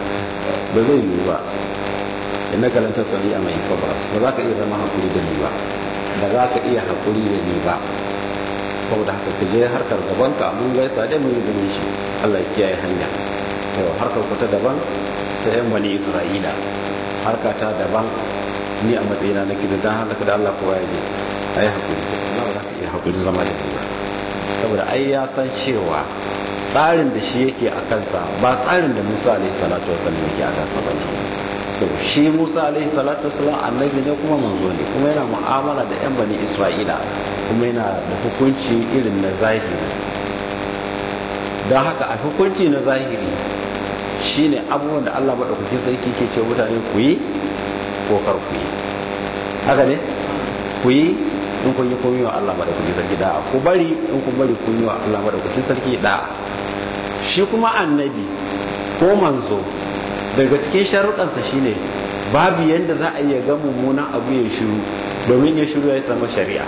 ba zai yi ba innaka lan tastati amali sabra ba za ka iya zama hakuri da ni ba ba za ka iya hakuri da ni ba saboda haka ka je harkar gaban ka mun gaisa dai mun yi ganin shi Allah ya kiyaye hanya to harkar ku ta daban ta yan bani Isra'ila harka ta daban ni a matsayina na kida dan halaka da Allah kowa ya je ayi hakuri Allah ba za ka iya hakuri zama da ba saboda ai ya san cewa tsarin da shi yake a kansa ba tsarin da Musa alaihi salatu wasallam yake a kansa ba to shi Musa alaihi salatu wasallam annabi ne kuma manzo ne kuma yana mu'amala da yan bani Isra'ila kuma yana da hukunci irin na zahiri don haka a hukunci na zahiri shine abubuwan da Allah maɗaukakin sarki ke ce mutane ku yi ko kar ku yi haka ne ku yi in kun yi kun yi wa Allah maɗaukakin sarki da'a ku bari in kun bari kun yi wa Allah maɗaukakin sarki da'a shi kuma annabi ko manzo daga cikin sharuɗansa shine babu yadda za a iya ga mummunan abu ya shiru domin ya shiru ya samu shari'a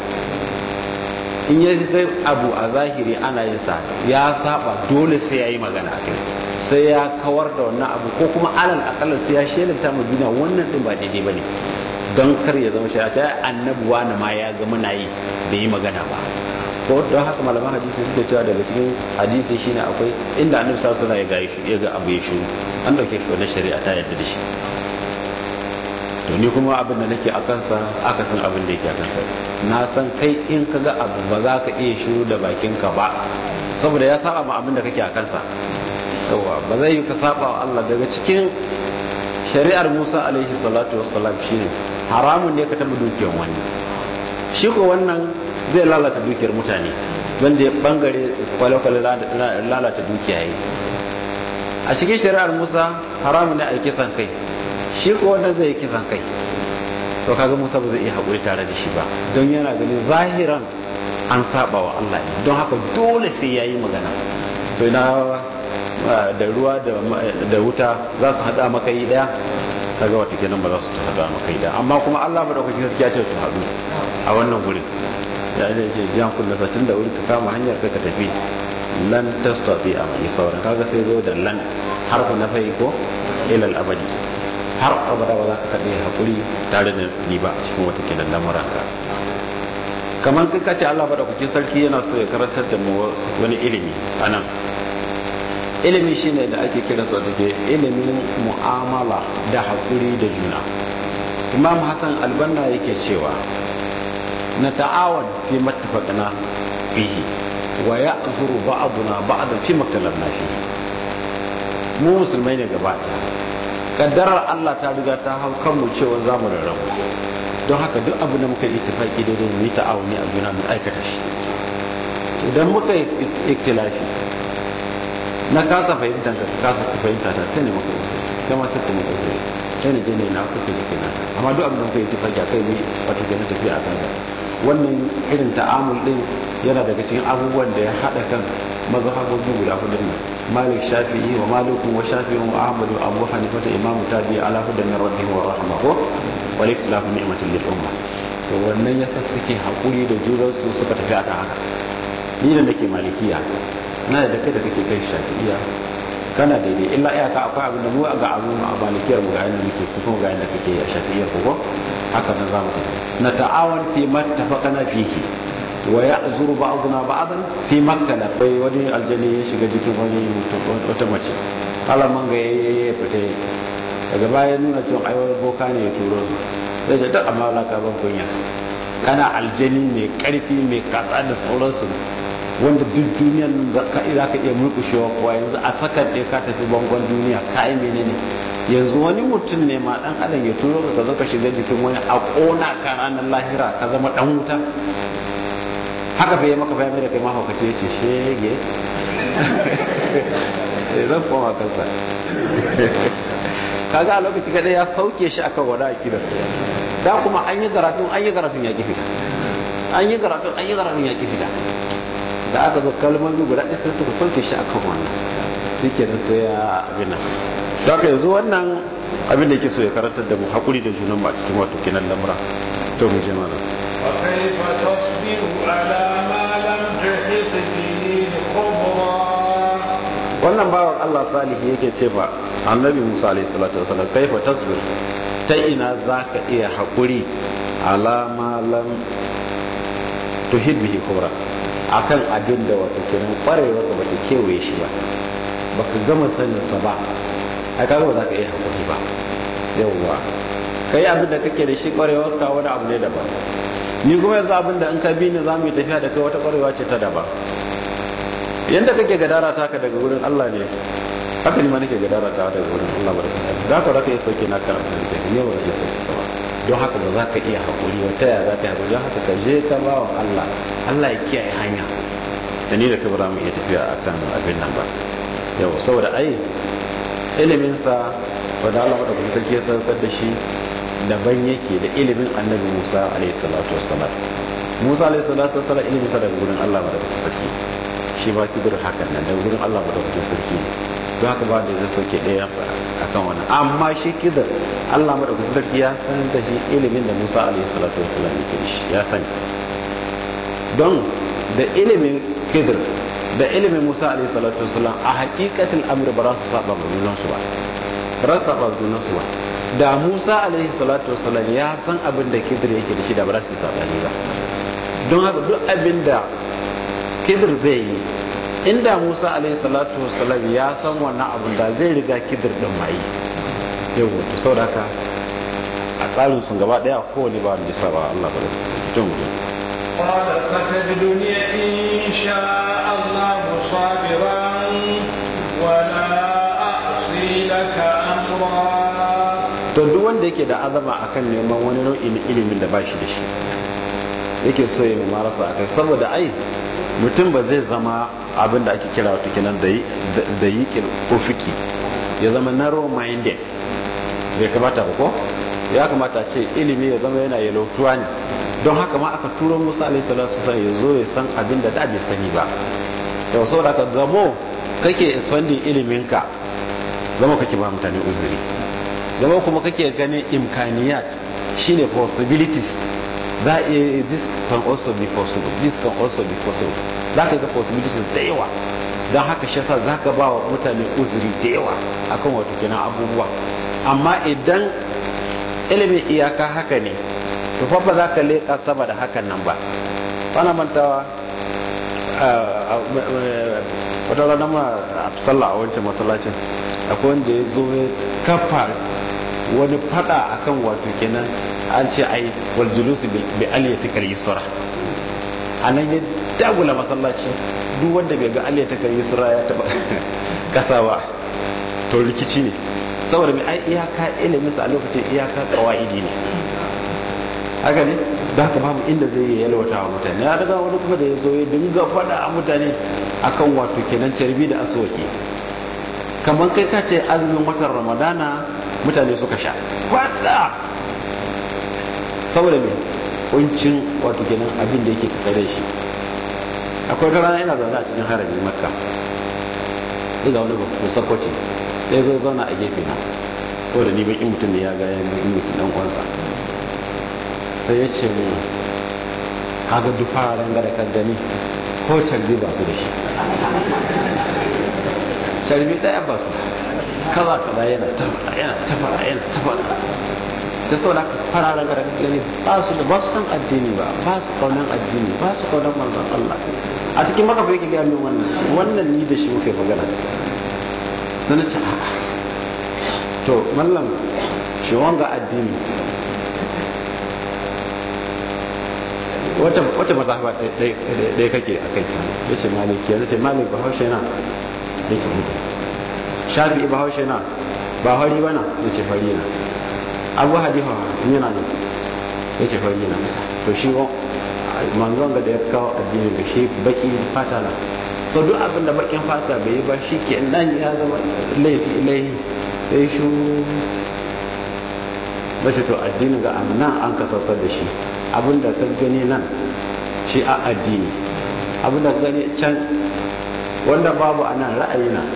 in ya ga abu a zahiri ana yin sa ya saba dole sai ya yi magana a kai sai ya kawar da wannan abu ko kuma alal akalla sai ya shelanta mu duniya wannan din ba daidai bane don kar ya zama shari'a ta annabuwa na ma ya ga muna yi bai yi magana ba ko don haka malaman hadisi suke cewa daga cikin hadisi shine akwai inda annabi sallallahu alaihi wasallam ya ga ya ga abu ya shiru an dauke shi wannan shari'a ta yarda da shi to ni kuma abin da nake a kansa aka san abin da yake a kansa na san kai in ka ga abu ba za ka iya shiru da bakinka ba saboda ya saba ma abin da kake a kansa yawa ba zai yi ka saba wa Allah daga cikin shari'ar Musa alaihi salatu wassalam shine haramun ne ka taba dukiyar wani shi ko wannan zai lalata dukiyar mutane wanda ya bangare kwale-kwale lalata dukiya yi a cikin shari'ar Musa haramun ne a yi kisan kai shi ko wannan zai yi kisan kai to kaga Musa ba zai iya haƙuri tare da shi ba don yana ganin zahiran an saba wa Allah ne don haka dole sai yayi magana to ina da ruwa da wuta za su hada maka yi daya kaga wata kenan ba za su hada maka yi daya amma kuma Allah madaukakin sarki ya ce su hadu a wannan gurin ya ce ce jan kullu satin da wuri ka kama hanyar ka tafi lan tastati a mai sauran kaga sai zo da lan harfu na fai ko ilal abadi har abada ba za ka kaɗe hakuri tare da ni ba a cikin wata kenan lamuranka kamar kai kace Allah madaukakin sarki yana so ya karantar da mu wani ilimi anan ilimi shine da ake kira sa take ilimin mu'amala da hakuri da juna imam hassan albanna yake cewa na ta'awan fi mattafaqna fihi wa ya'zuru ba'duna ba'dan fi maktalanna fihi mu musulmai ne gaba kaddarar Allah ta riga ta hau kanmu cewa zamu rarrabu don haka duk abu da muka yi ittifaki daidai mu yi ta'awuni a juna mu aikata shi idan muka yi iktilafi na kasa fahimta ka kasa fahimta ta sai ne maka usuri kama sai kuma usuri sai ne jini na kuka jiki na amma duk abin da kuka yi tafaki a kai ne wato ke na tafiya a kansa wannan irin ta'amul din yana daga cikin abubuwan da ya haɗa kan mazhabobi guda hudu nan malik shafi'i wa malikun wa shafi'i wa ahmad wa abu hanifa ta imamu tabi ala hudan min rabbih wa rahma ko wal ikhtilafu ni'matul lil umma to wannan yasa suke hakuri da junansu suka tafi akan haka ni da nake malikiya na da kai da kake kai shafi'iya kana daidai illa iyaka akwai abin da mu ga abu a malikiyar mu ga yanda muke ko kuma ga yanda kake a shafi'iyar ko haka nan zamu tafi na ta'awan fi mattafaqana fihi wa ya'zuru ba'duna ba'dan fi maktala bai wani aljani ya shiga jikin wani wata mace Allah man ga yayi fita daga baya nuna cewa ai wani boka ne ya turo su sai ce duk amma Allah ka ban kunya kana aljani mai karfi mai katsa da sauransu wanda duk duniyan za ka iya murkushewa kuwa yanzu a sakan ɗaya ka tafi bangon duniya ka yi menene yanzu wani mutum ne ma ɗan adam ya turo ka zo ka shiga jikin wani a ƙona ka ranar lahira ka zama ɗan wuta haka fa yi maka bayan da kai mahaukaci ya ce shege zan koma kansa kaga a lokaci kada ya sauke shi akan wani akidar da kuma an yi karatun an yi karatun ya ki fita an yi karatun an yi karatun ya ki fita da aka zo kalmomi guda ɗaya sai suka sauke shi akan wannan shi ke nan sai ya abin nan da aka yanzu wannan abin da yake so ya karantar da mu haƙuri da junan ba a cikin wato kinan lamura to mu je mana وكيف تصبر على ما لم تحط به خبرا wannan bawan Allah salihi yake ce ba annabi Musa alaihi salatu wasallam kaifa tasbir ta ina zaka iya haƙuri ala ma lam tuhid bihi kubra akan abin da wata kiran kwarewa ka bata kewaye shi ba baka gama sanin sa ba ai kaga ba za ka iya hakuri ba yawwa kai abin da kake da shi kwarewar ka wani abu ne daban ni kuma yanzu abin da in ka bi ni za mu yi tafiya da kai wata kwarewa ce ta daban yanda kake gadara ta ka daga wurin Allah ne haka ni ma nake gadara ta daga wurin Allah barka da ka raka ya sauke na kan abin da ne ba ya sauke ka ba don haka ba za ka iya hakuri wata ya za ka yi hakuri don haka ka je ka bawan Allah Allah ya kiyaye hanya da ni da kai ba za mu iya tafiya akan abin nan ba yau saboda ai iliminsa wadda Allah wadda kuma sarki ya saukar da shi daban yake da ilimin annabi Musa alaihi salatu wassalam Musa alaihi salatu wassalam ilimin sa daga gurin Allah wadda kuma sarki shi ba ki gurin hakan nan daga gurin Allah wadda kuma sarki ne don haka ba da zai soke ɗaya akan wannan amma shi kidar Allah wadda kuma sarki ya san da shi ilimin da Musa alaihi salatu wassalam yake da shi ya sani don da ilimin kidar da ilimin Musa alaihi salatu wasallam a hakikatin amri ba za su saba ma junansu ba ba za su saba junansu ba da Musa alaihi salatu wasallam ya san abin da Khidir yake da shi da ba za su yi sabani ba don haka duk abin da Khidir zai yi inda Musa alaihi salatu wasallam ya san wannan abin da zai riga Khidir din mai yawa to saboda haka a tsarin sun gaba daya kowane ba da saba Allah ba da cikin mutum قال ستجدني إن شاء الله صابرا ولا أعصي لك أمرا to duk wanda yake da azama akan neman wani nau'in ilimin da bashi da shi yake so ya marasa akai saboda ai mutum ba zai zama abin da ake kira wata kenan da yi ufiki ya zama narrow minded bai kamata ba ko ya kamata ce ilimi ya zama yana yalautuwa ne don haka ma aka turo musa alaihi salatu wasallam ya zo ya san abin da da bai sani ba yau saboda ka zamo kake expanding iliminka zama kake ba mutane uzuri zama kuma kake ganin imkaniyat shine possibilities za a this can also be possible this can also be possible za ka ga possibilities da yawa don haka shi yasa za ka ba wa mutane uzuri da yawa akan wato kenan abubuwa amma idan ilimin iyaka haka ne to fa ba za ka leƙa sama da hakan nan ba bana mantawa wata rana ma a sallah a wancan masallacin akwai wanda ya zo ya kafa wani fada akan wato kenan an ce ai wal julusi bi aliyati kal yusra anan ya dagula masallaci duk wanda bai ga aliyati kal yusra ya taba kasa ba to rikici ne saboda mai ai iyaka ilimin sa a lokacin iyaka kawaidi ne haka ne da haka babu inda zai yi yalwata wa mutane ya daga wani kuma da ya zo ya dinga faɗa a mutane akan wato kenan carbi da aswaki kamar kai ka ce azumin watan ramadana mutane suka sha faɗa saboda mai kuncin wato kenan abin da yake tattare shi akwai ta rana yana zaune a cikin haramin makka ina wani babban sakwaci sai zo zauna a gefe na ko da ni bakin mutum ne ya ga ya bakin mutum dan uwansa sai ya ce mu kaga duk fararen gada kan gani ko carbi ba su da shi carbi daya ba su kaza kaza yana tafara yana tafara yana tafara ta sau da fararen gada kan gani ba su da ba su san addini ba ba su kaunan addini ba su kaunan manzon Allah a cikin maka yake gaya min wannan wannan ni da shi muke magana sai na ce a'a to mallam shi wanga addini wata mazhaba ɗaya kake a kai ya ce maliki ya ce malik ba haushe na ya ce mutu shafi ba haushe na ba fari ba na ya ce fari na abu hadifa yana ne ya ce fari na to shi manzon ga da ya kawo addini da shi baki fata na so duk abin da bakin fata bai yi ba shi ke nan ya zama laifi laifi sai shi na ce to addini ga nan an kasafar da shi abinda ka gani nan shi a addini abinda ka gani can wanda babu a nan ra'ayi na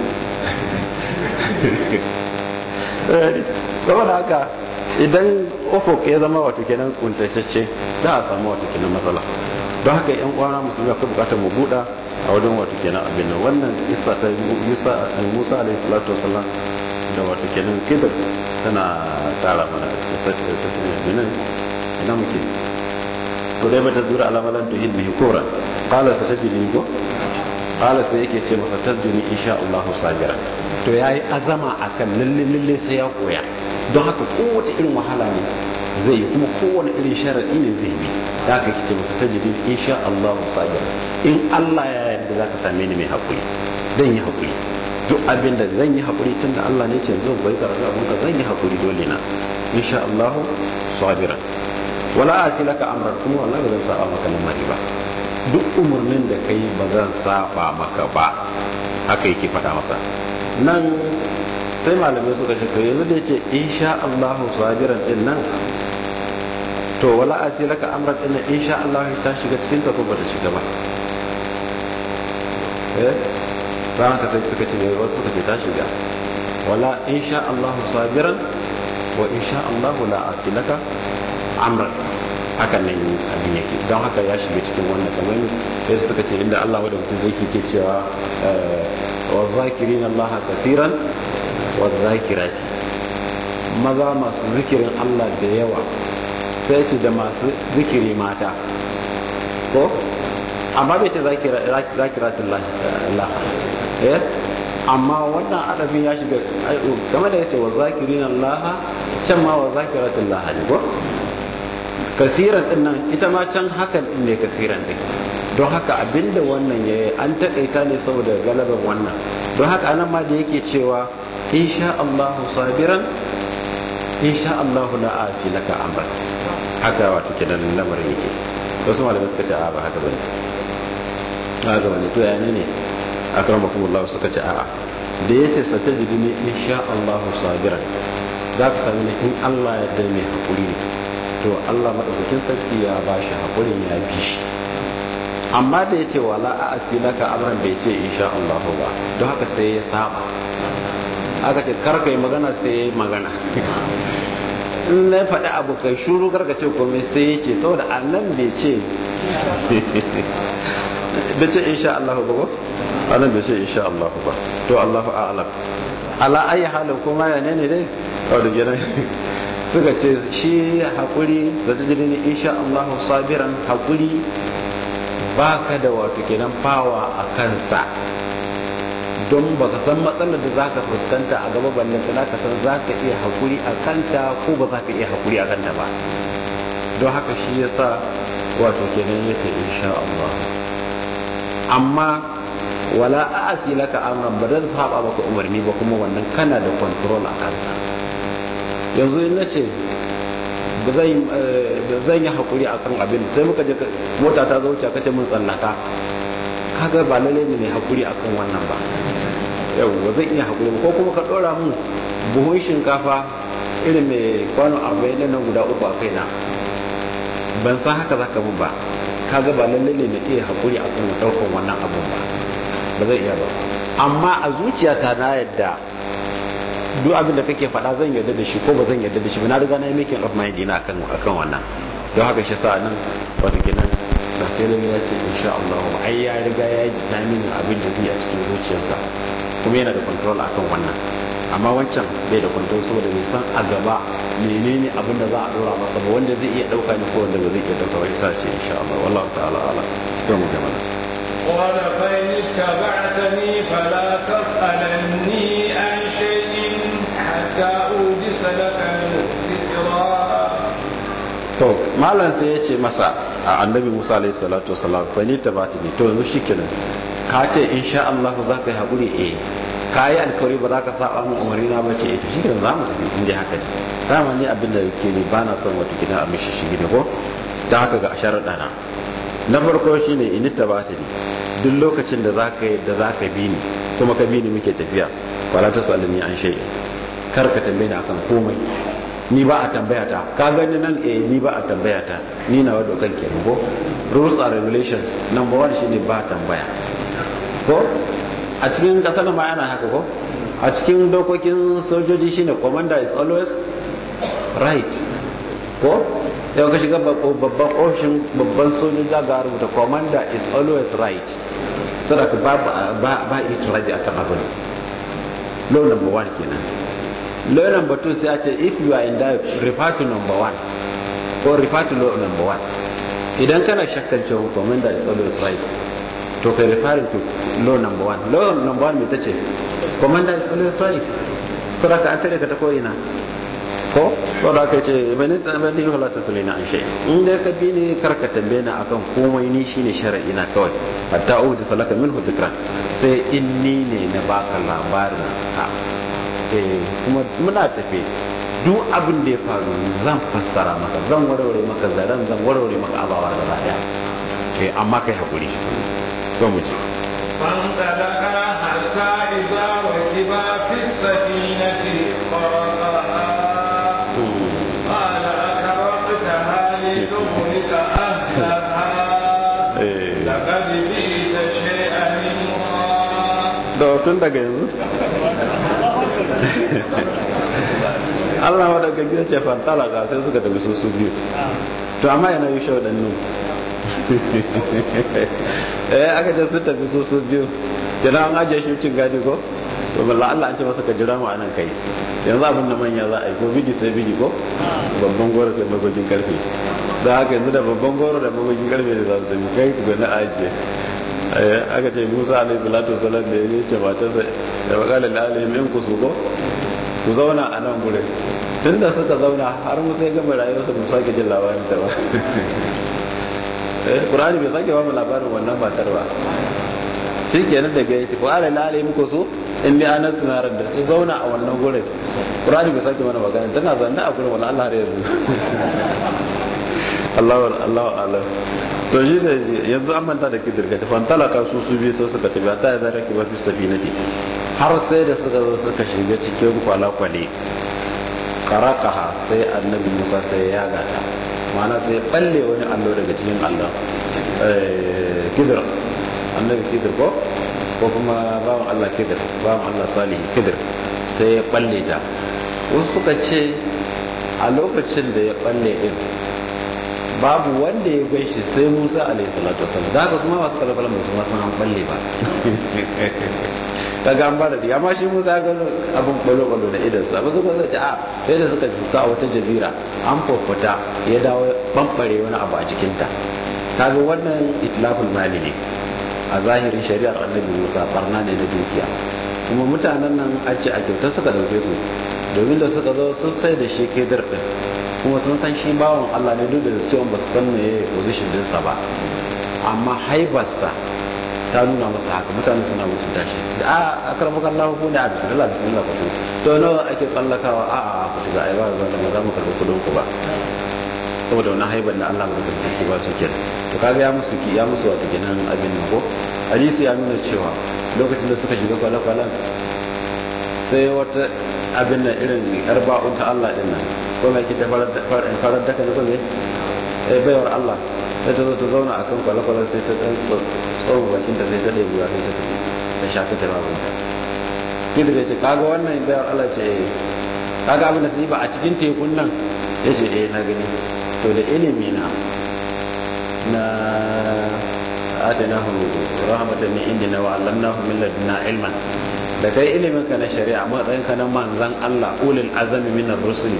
saboda haka idan ofok ya zama wato kenan kuntacce za a samu wato kenan matsala don haka yan kwana musulmi akwai bukatar mu buɗa a wajen wato kenan abin nan wannan isa ta musa musa alaihi salatu wasallam da wato kenan kidar tana kara mana da ina muke to dai bata zura alamalan tuhid bihi kura qala satajidni ko qala sai yake ce masa tajidni insha Allah sabira to yayi azama akan lalle lalle sai ya koya don haka kowace irin wahala ne zai yi kuma kowane irin sharadi ne zai bi da haka kice masa tajidni insha Allah sabira in Allah ya yarda zaka same ni mai hakuri zan yi hakuri duk abin da zan yi hakuri tunda Allah ne ce zo bai karatu abin ka zan yi hakuri dole na insha Allah sabira wala asi laka amran kuma wallahi ba zan saba maka lamari ba duk umarnin da kai ba zan saba maka ba haka yake faɗa masa nan sai malamai suka ce to yanzu da yace insha Allah sabiran din nan to wala asi laka amran din nan insha Allah ta shiga cikin ta ko ba ta shiga ba eh ran ka sai suka ce wasu suka ce ta shiga wala insha Allah sabiran wa insha Allah la asi laka amran hakan nan abin yake don haka ya shiga cikin wannan kamar yadda suka ce inda Allah wadda mutum zai ke cewa wa zakirin Allah kafiran wa zakirati maza masu zikirin Allah da yawa sai ce da masu zikiri mata ko amma bai ce zakiratun Allah eh amma wannan adabin ya shiga game da ya ce wa zakirin Allah can ma wa zakiratin lahani ko kasiran din nan ita ma can hakan din ne kasiran din don haka abinda wannan ya an takaita ne saboda galaban wannan don haka anan ma da yake cewa insha Allahu sabiran insha Allahu la asi laka amra haka wato kenan lamarin yake wasu malamai suka ce a ba haka bane haka bane to ya ne ne akramakumullah suka ce a'a da yace satajiduni insha Allahu sabiran za ka sami in Allah ya da mai hakuri ne to Allah madaukakin sarki ya ba shi hakurin ya bi shi amma da ya ce wala a asilaka amran bai ce insha Allah ba don haka sai ya saba aka ce karka yi magana sai ya magana in na faɗi abu kai shuru karka ce komai sai ya ce saboda annan bai ce bai ce insha Allah ba ko annan bai ce insha Allah ba to Allahu a'lam ala ayi halin kuma ya ne ne dai wadda gina suka ce shi haƙuri da ta jini insha Allah sabiran haƙuri ba ka da wato kenan fawa a kansa don ba ka san matsalar da za ka fuskanta a gaba ballan ta ka san za ka iya haƙuri a kanta ko ba za ka iya haƙuri a kanta ba don haka shi ya sa wato kenan ya ce insha Allah amma wala a laka amran ba zan saba maka umarni ba kuma wannan kana da control a kansa yanzu in nace ba zan yi hakuri akan abin sai muka je mota ta zo wuce kace mun tsallaka kaga ba lalle ne mai hakuri akan wannan ba yau ba zan iya hakuri ko kuma ka dora mun buhun shinkafa irin mai kwano 40 nan guda uku a kaina ban san haka zaka mun ba kaga ba lalle ne na iya hakuri akan daukan wannan abun ba ba zai iya ba amma a zuciyata na yadda duk abin da kake faɗa zan yarda da shi ko ba zan yarda da shi ba na riga na yi making of my dina akan akan wannan don haka shi sa nan wata kenan da sai lalle ya ce insha Allah ai ya riga ya yi jinamin abin da zai a cikin zuciyarsa kuma yana da control akan wannan amma wancan bai da control saboda bai san a gaba menene abin da za a dora masa ba wanda zai iya dauka ne ko wanda ba zai iya dauka ba yasa shi insha Allah wallahu ta'ala ala to mu ga mana قال فإن اتبعتني فلا تسألني عن شيء حتى أوجس لك ذكرا to malam sai ya ce masa a annabi musa alaihi salatu wasalam fa ni tabati ni to yanzu shikenan ka ce insha Allah za ka yi haƙuri eh ka yi alkawari ba za ka saba min umarni na ba ce eh to shikenan za mu tafi in dai haka ne dama ni abin da ke ni ba na son wata gida a mishi shi ne ko ta haka ga sharaɗa na na farko shine in tabati ni duk lokacin da za ka yi da za ka bi ni kuma ka bi ni muke tafiya wala ta sallani an shay'in kar ka tambaye ni akan komai ni ba a tambaya ta ka gani nan eh ni ba a tambaya ta ni na wadda kan kenan ko rules and regulations number one shine ba tambaya ko a cikin kasar ma yana haka ko a cikin dokokin sojoji shine commander is always right ko yau ka shiga babban ofishin babban sojoji za ga rubuta commander is always right saboda ba ba ba it right akan abin law number one kenan law number two sai a ce if you are in doubt refer to number one or refer to law number one idan kana shakkan cewa commander is always right to kai referring to law number one law number one mai ta ce commander is always right saraka an tare ka ta ko'ina ko saboda aka ce bani bani yi halata su lena an shai in dai ka bi ne karka tambaye na akan komai ni shine shar'i na kawai hatta uji salaka min hu dhikran sai in ni ne na baka labarin ka eh kuma muna tafe duk abin da ya faru zan fassara maka zan warware maka zaren zan warware maka abawar gaba daya eh amma kai hakuri to mu ji فانطلقا حتى إذا ركبا في السفينة خرقها قال أكرقتها لتغرق أهلها لقد جئت شيئا إمرا da tun daga yanzu Allah wadda ga gida ce fantalaka sai suka tafi su su biyu to amma yana yi shau nu eh aka ce sun tafi su su biyu jira an ajiye shi cin gadi ko to balla Allah an ce masa ka jira mu anan kai yanzu abin da manya za a yi ko bidi sai bidi ko babban goro sai magogin karfe da haka yanzu da babban goro da magogin karfe da za su tafi kai ku na ajiye aka ce musa alaihi salatu wasalam da ya ce matarsa da bakalar da alihim in ku su ko ku zauna a nan gurin tun da suka zauna har musa ya gama rayuwarsa ba sake jin labarin ta ba ƙurani bai sake ba mu labarin wannan matar ba shi kenan daga ya tafi ala lalai muku so in dai ana sunarar da su zauna a wannan gurin ƙurani bai sake mana magana tana zanne a gurin wani allah har yanzu allahu allahu alam to shi da yanzu an manta da kidir ga tafan talaka su su biyu sai suka tafi ta yi zara ki mafi safinati har sai da suka zo suka shiga cikin kwale-kwale karakaha sai annabi musa sai ya gata mana sai balle wani allo daga cikin allon kidir annabi kidir ko ko kuma bawan allah kidir bawan allah salihi kidir sai ya balle ta wasu suka ce a lokacin da ya balle din babu wanda ya gaishe sai musa alaihi salatu wasallam da haka kuma masu kalakalan ba su ma san an balle ba kaga an bada da amma shi musa ya gano abin kwalo-kwalo da idan sa ba su kuma ce a sai da suka suka a wata jazira an fofata ya dawo bambare wani abu a jikinta kaga wannan itlaful mali ne a zahirin shari'ar annabi musa barna ne na dukiya kuma mutanen nan an ce a kyautar suka dauke su domin da suka zo sun sai da shi kai din kuma sun san shi bawan allah ne duk da cewa ba su san me position dinsa ba amma haibarsa ta nuna masa haka mutane suna mutunta shi a akarbu kan lahu ne a bismillah bismillah ku to nawa ake tsallakawa a a ku shiga ai ba ba da za mu karbi kudin ku ba saboda wannan haibar da Allah bada karfi ba su kenan to kaga ya musu ki ya musu wata kenan abin nan ko hadisi ya nuna cewa lokacin da suka shiga kwale-kwalen sai wata abin nan irin yar ba'un ta Allah din nan ko mai kita farar da farar da kan ko me eh bayar Allah sai ta zo ta zauna a kan kwale-kwale sai ta ɗan tsohon bakin da sai ta ɗaya buwa sai ta tafi ta shafi ta babunta kida da ce kaga wannan bayar Allah ce eh kaga abin da su yi ba a cikin tekun nan ya ce eh na gani to da ilimi na na atinahu rahmatan min indina wa allamnahu min ladunna ilman da kai ilimin ka na shari'a matsayin ka na manzan Allah ulul azami min ar-rusul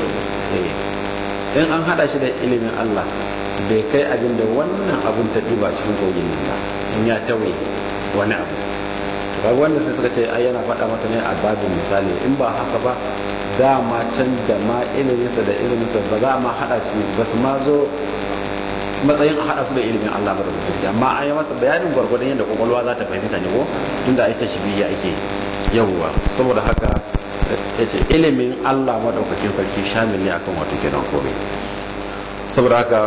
in an hada shi da ilimin Allah bai kai abin da wannan abin ta ɗiba cikin kogin nan ba in ya tawaye wani abu to wanda sai suka ce ai yana faɗa masa ne a babin misali in ba haka ba dama can da ma iliminsa da iliminsa ba za ma haɗa su ba su ma zo matsayin a haɗa su da ilimin Allah ba da mutunci amma an yi masa bayanin gwargwadon yadda kwakwalwa za ta fahimta ne ko tunda ai ta shibiya ake yawwa saboda haka ya ce ilimin Allah madaukakin sarki shamil ne akan wato kenan kome saboda haka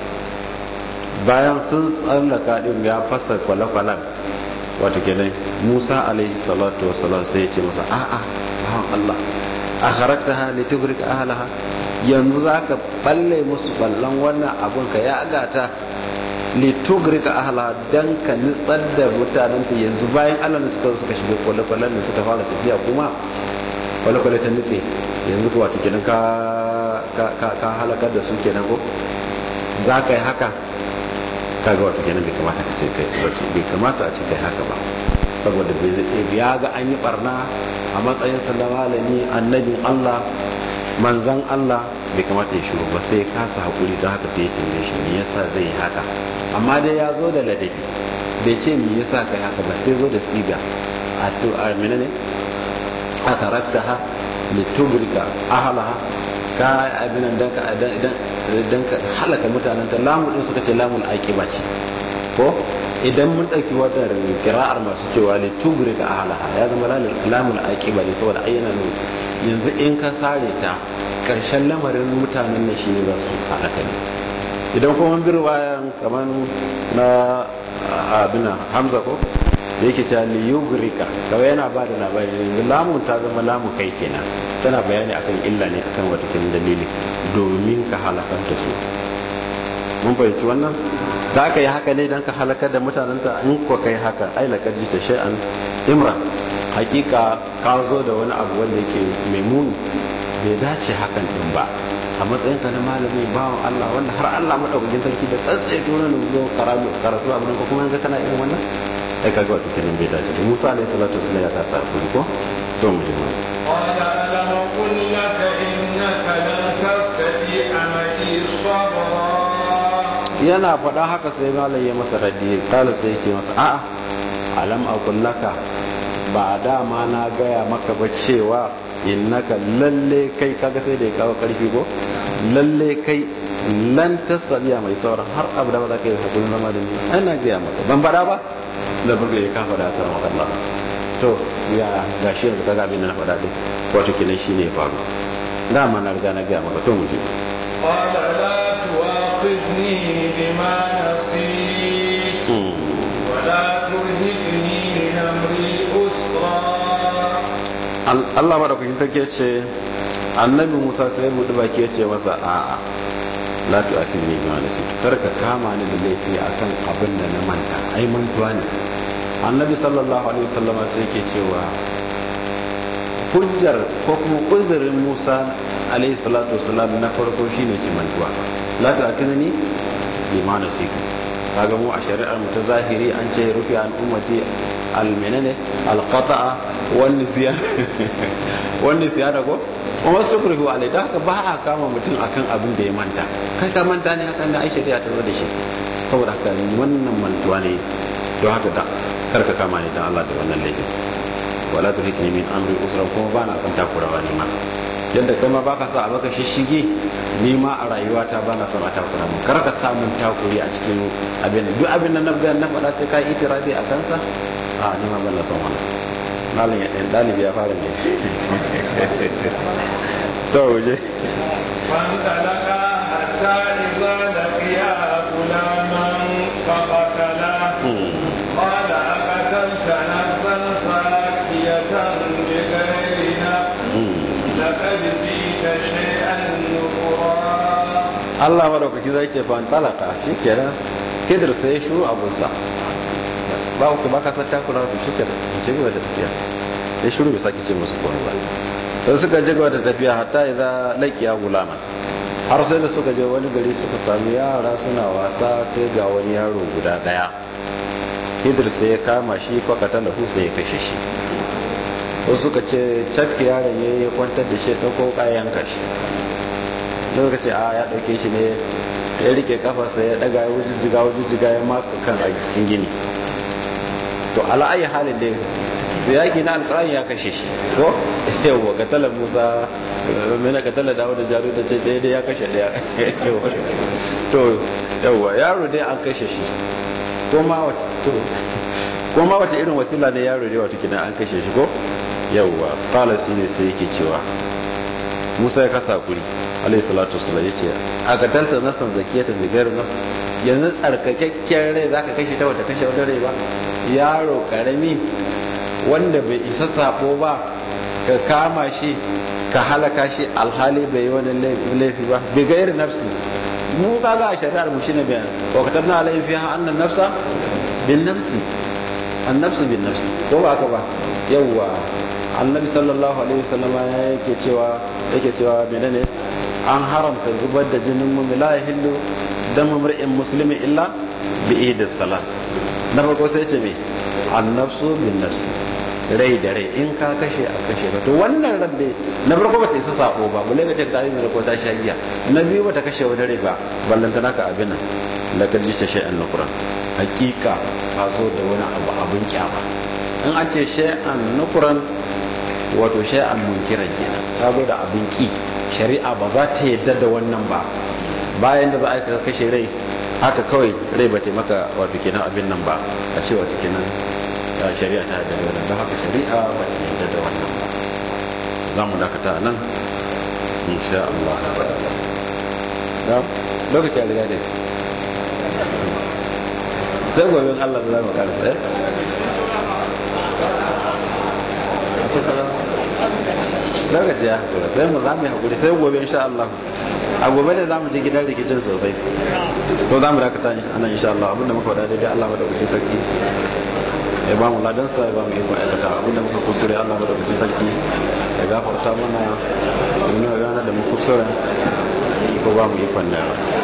bayan sun tsallaka din ya fasa kwale-kwalen wato kenan musa alaihi salatu wasalam sai ya ce masa a'a bawan allah a harakta ha ne tukurik ahalaha yanzu za ka balle musu ballon wannan abun ka ya agata litugrik ahalaha don ka nitsar da mutanen ta yanzu bayan allah da suka suka shiga kwale-kwalen da suka fara tafiya kuma kwale-kwale ta nutse yanzu kuwa ta kenan ka halakar da su kenan ko za ka yi haka kaga wata kenan bai kamata ka ce kai wace bai kamata a ce kai haka ba saboda ya ga an yi barna a matsayin sa na malami annabin Allah manzan Allah bai kamata ya shiru ba sai kasa hakuri don haka sai ya tambaye shi me yasa zai yi haka amma dai ya zo da ladabi bai ce me yasa kai haka ba sai zo da siga a to a menene a taraktaha litubrika ahlaha ka abin dan ka dan ka halaka mutanen ta lamu din suka ce lamul aqiba ce ko idan mun dauki wannan qira'ar masu cewa li tugrika ahlaha ya zama lamul aqiba ne saboda ayyana ne yanzu in ka sare ta karshen lamarin mutanen nan shi ne za su halaka ne idan kuma bir bayan kamar na abina hamza ko da yake ta liyugrika kawai yana ba da labari yanzu lamun ta zama lamun kai kenan tana bayani akan illa ne akan wata kin dalili domin ka halakar da su mun fahimci wannan za ka yi haka ne don ka halakar da mutanenta in ko kai haka ai lakar ji ta shay'an imra hakika ka zo da wani abu wanda yake mai muni bai dace hakan din ba a matsayin ka na malami bawan Allah wanda har Allah madaukakin sarki da tsatsai tunan zo karatu karatu abin ko kuma ga kana irin wannan ai kaga wato kenan bai dace da Musa alaihi salatu wasallam ya kasa hakuri ko to mu ji mu قال ألم قل لك إنك لن تستطيع معي صبرا yana faɗa haka sai malam ya masa raddi kala sai ya ce masa a'a alam aqul laka ba dama na gaya maka ba cewa innaka lalle kai kaga sai da ya kawo karfi ko lalle kai lan tasaliya mai sauran har abu da ba za ka yi hakurin zama da ni ana gaya maka ban faɗa ba da burga ya kafa da haka na makalla to ya gashi yanzu kaga abin da na faɗa dai wato kenan shine ya faru dama na riga na gaya maka to mu je قال لا تؤاخذني بما نسيت ولا ترهقني من أمري أسرا Allah madaukakin sarki ce annabi Musa sai buɗe baki ya ce masa a'a la tu atizni bi ma nasitu kar ka kama ni da laifi akan abin da na manta ai mantuwa ne annabi sallallahu alaihi wasallama sai yake cewa hujjar ko kuma uzurin Musa alaihi salatu wasallam na farko shine ci mantuwa la tu atizni bi ma nasitu kaga mu a shari'ar mu ta zahiri an ce rufi an ummati almenene alqata'a wani siya wani siya da ko kuma su kurfi alai da haka ba a kama mutum akan abin da ya manta kai ka manta ne hakan da ai shari'a ta zo da shi saboda haka wannan mantuwa ne don haka da karka kama ne dan Allah da wannan laifin wala turhikni min amri usra kuma ba na son takurawa ne ma yadda kai ma baka sa a baka shishige ni ma a rayuwata ba na son a takura mun kar ka samun takuri a cikin abin duk abin da na ga na faɗa sai ka itirafi a kansa a ni ma ban na son wannan malin ya ɗalibi ya fara ne to waje فانطلقا حتى إذا لقيا غلاما فقتله قال أقتلت نفسا زاكية بغير نفس لقد جئت شيئا نكرا Allah madaukaki zai ce fan talaka shi kenan kidir sai ya shuru abunsa ba ku ba ka san takura ku shi kenan in ci gaba da tafiya ya shuru bai sake ce musu komai ba sai suka ji gaba da tafiya hatta idza laqiya gulama har sai da suka je wani gari suka sami yara suna wasa sai ga wani yaro guda daya kidir sai ya kama shi fakata lahu sai ya kashe shi wasu suka ce cafke yaron ya yi kwantar da shi ɗauko kayan kashi lokaci a ya ɗauke shi ne ya rike kafarsa ya ɗaga ya wuce jiga wuce jiga ya maka kan a cikin gini to ala'ayi halin da su yaki na alƙur'ani ya kashe shi ko yawwa katalar musa mena katalar dawo da jaru da ce ɗaya da ya kashe ɗaya to yawwa yaro dai an kashe shi ko ma wata irin wasila ne yaro dai wata kidan an kashe shi ko yawwa falasi ne sai yake cewa musa ya kasa kuri alayhi salatu wasallam yace a katalta nasan zakiyata bi gairu nafs yanzu tsarkakakken rai zaka kashe ta wata kashe wata rai ba yaro karami wanda bai isa sabo ba ka kama shi ka halaka shi alhali bai yi wani laifi ba bi gairu nafsi mu kaga a shari'ar mu shine bayan wa katabna alayhi fiha anna nafsa bin nafsi an nafsu bin nafsi ko ba haka ba yawwa annabi sallallahu alaihi wasallam yake cewa yake cewa menene an haramta zubar da jinin mu la yahillu damu mar'in muslimi illa bi ihdi salat na farko sai ce me an nafsu bin nafsi rai da rai in ka kashe a kashe ka to wannan ran dai na farko bata isa sako ba bule ga ta yi ko ta shagiya na biyu bata kashe wani rai ba ballanta naka abin nan lakar ji ta shay'an nukran hakika ka zo da wani abu abin kyama in an ce shay'an nukran wato shay'an munkiran kenan ta zo da abin ki shari'a ba za ta yadda da wannan ba bayan da za a kashe rai haka kawai rai ba ta maka wato kenan abin nan ba a ce wato kenan shari'a ta yadda da wannan don haka shari'a ba ta yadda da wannan ba za mu dakata nan insha Allah da lokaci ya riga da sai gobe Allah da za mu karasa eh lokaci ya hakura sai mu za mu yi hakuri sai gobe insha Allah a gobe ne za mu je gidan rikicin sosai to za mu dakata anan insha Allah abinda muka wada daidai Allah madaukakin sarki ya ba mu ladansa ya ba mu iko aikata abinda muka kuskure Allah madaukakin sarki ya gafarta mana ya nuna gana da mu kuskure ko ba mu ikon da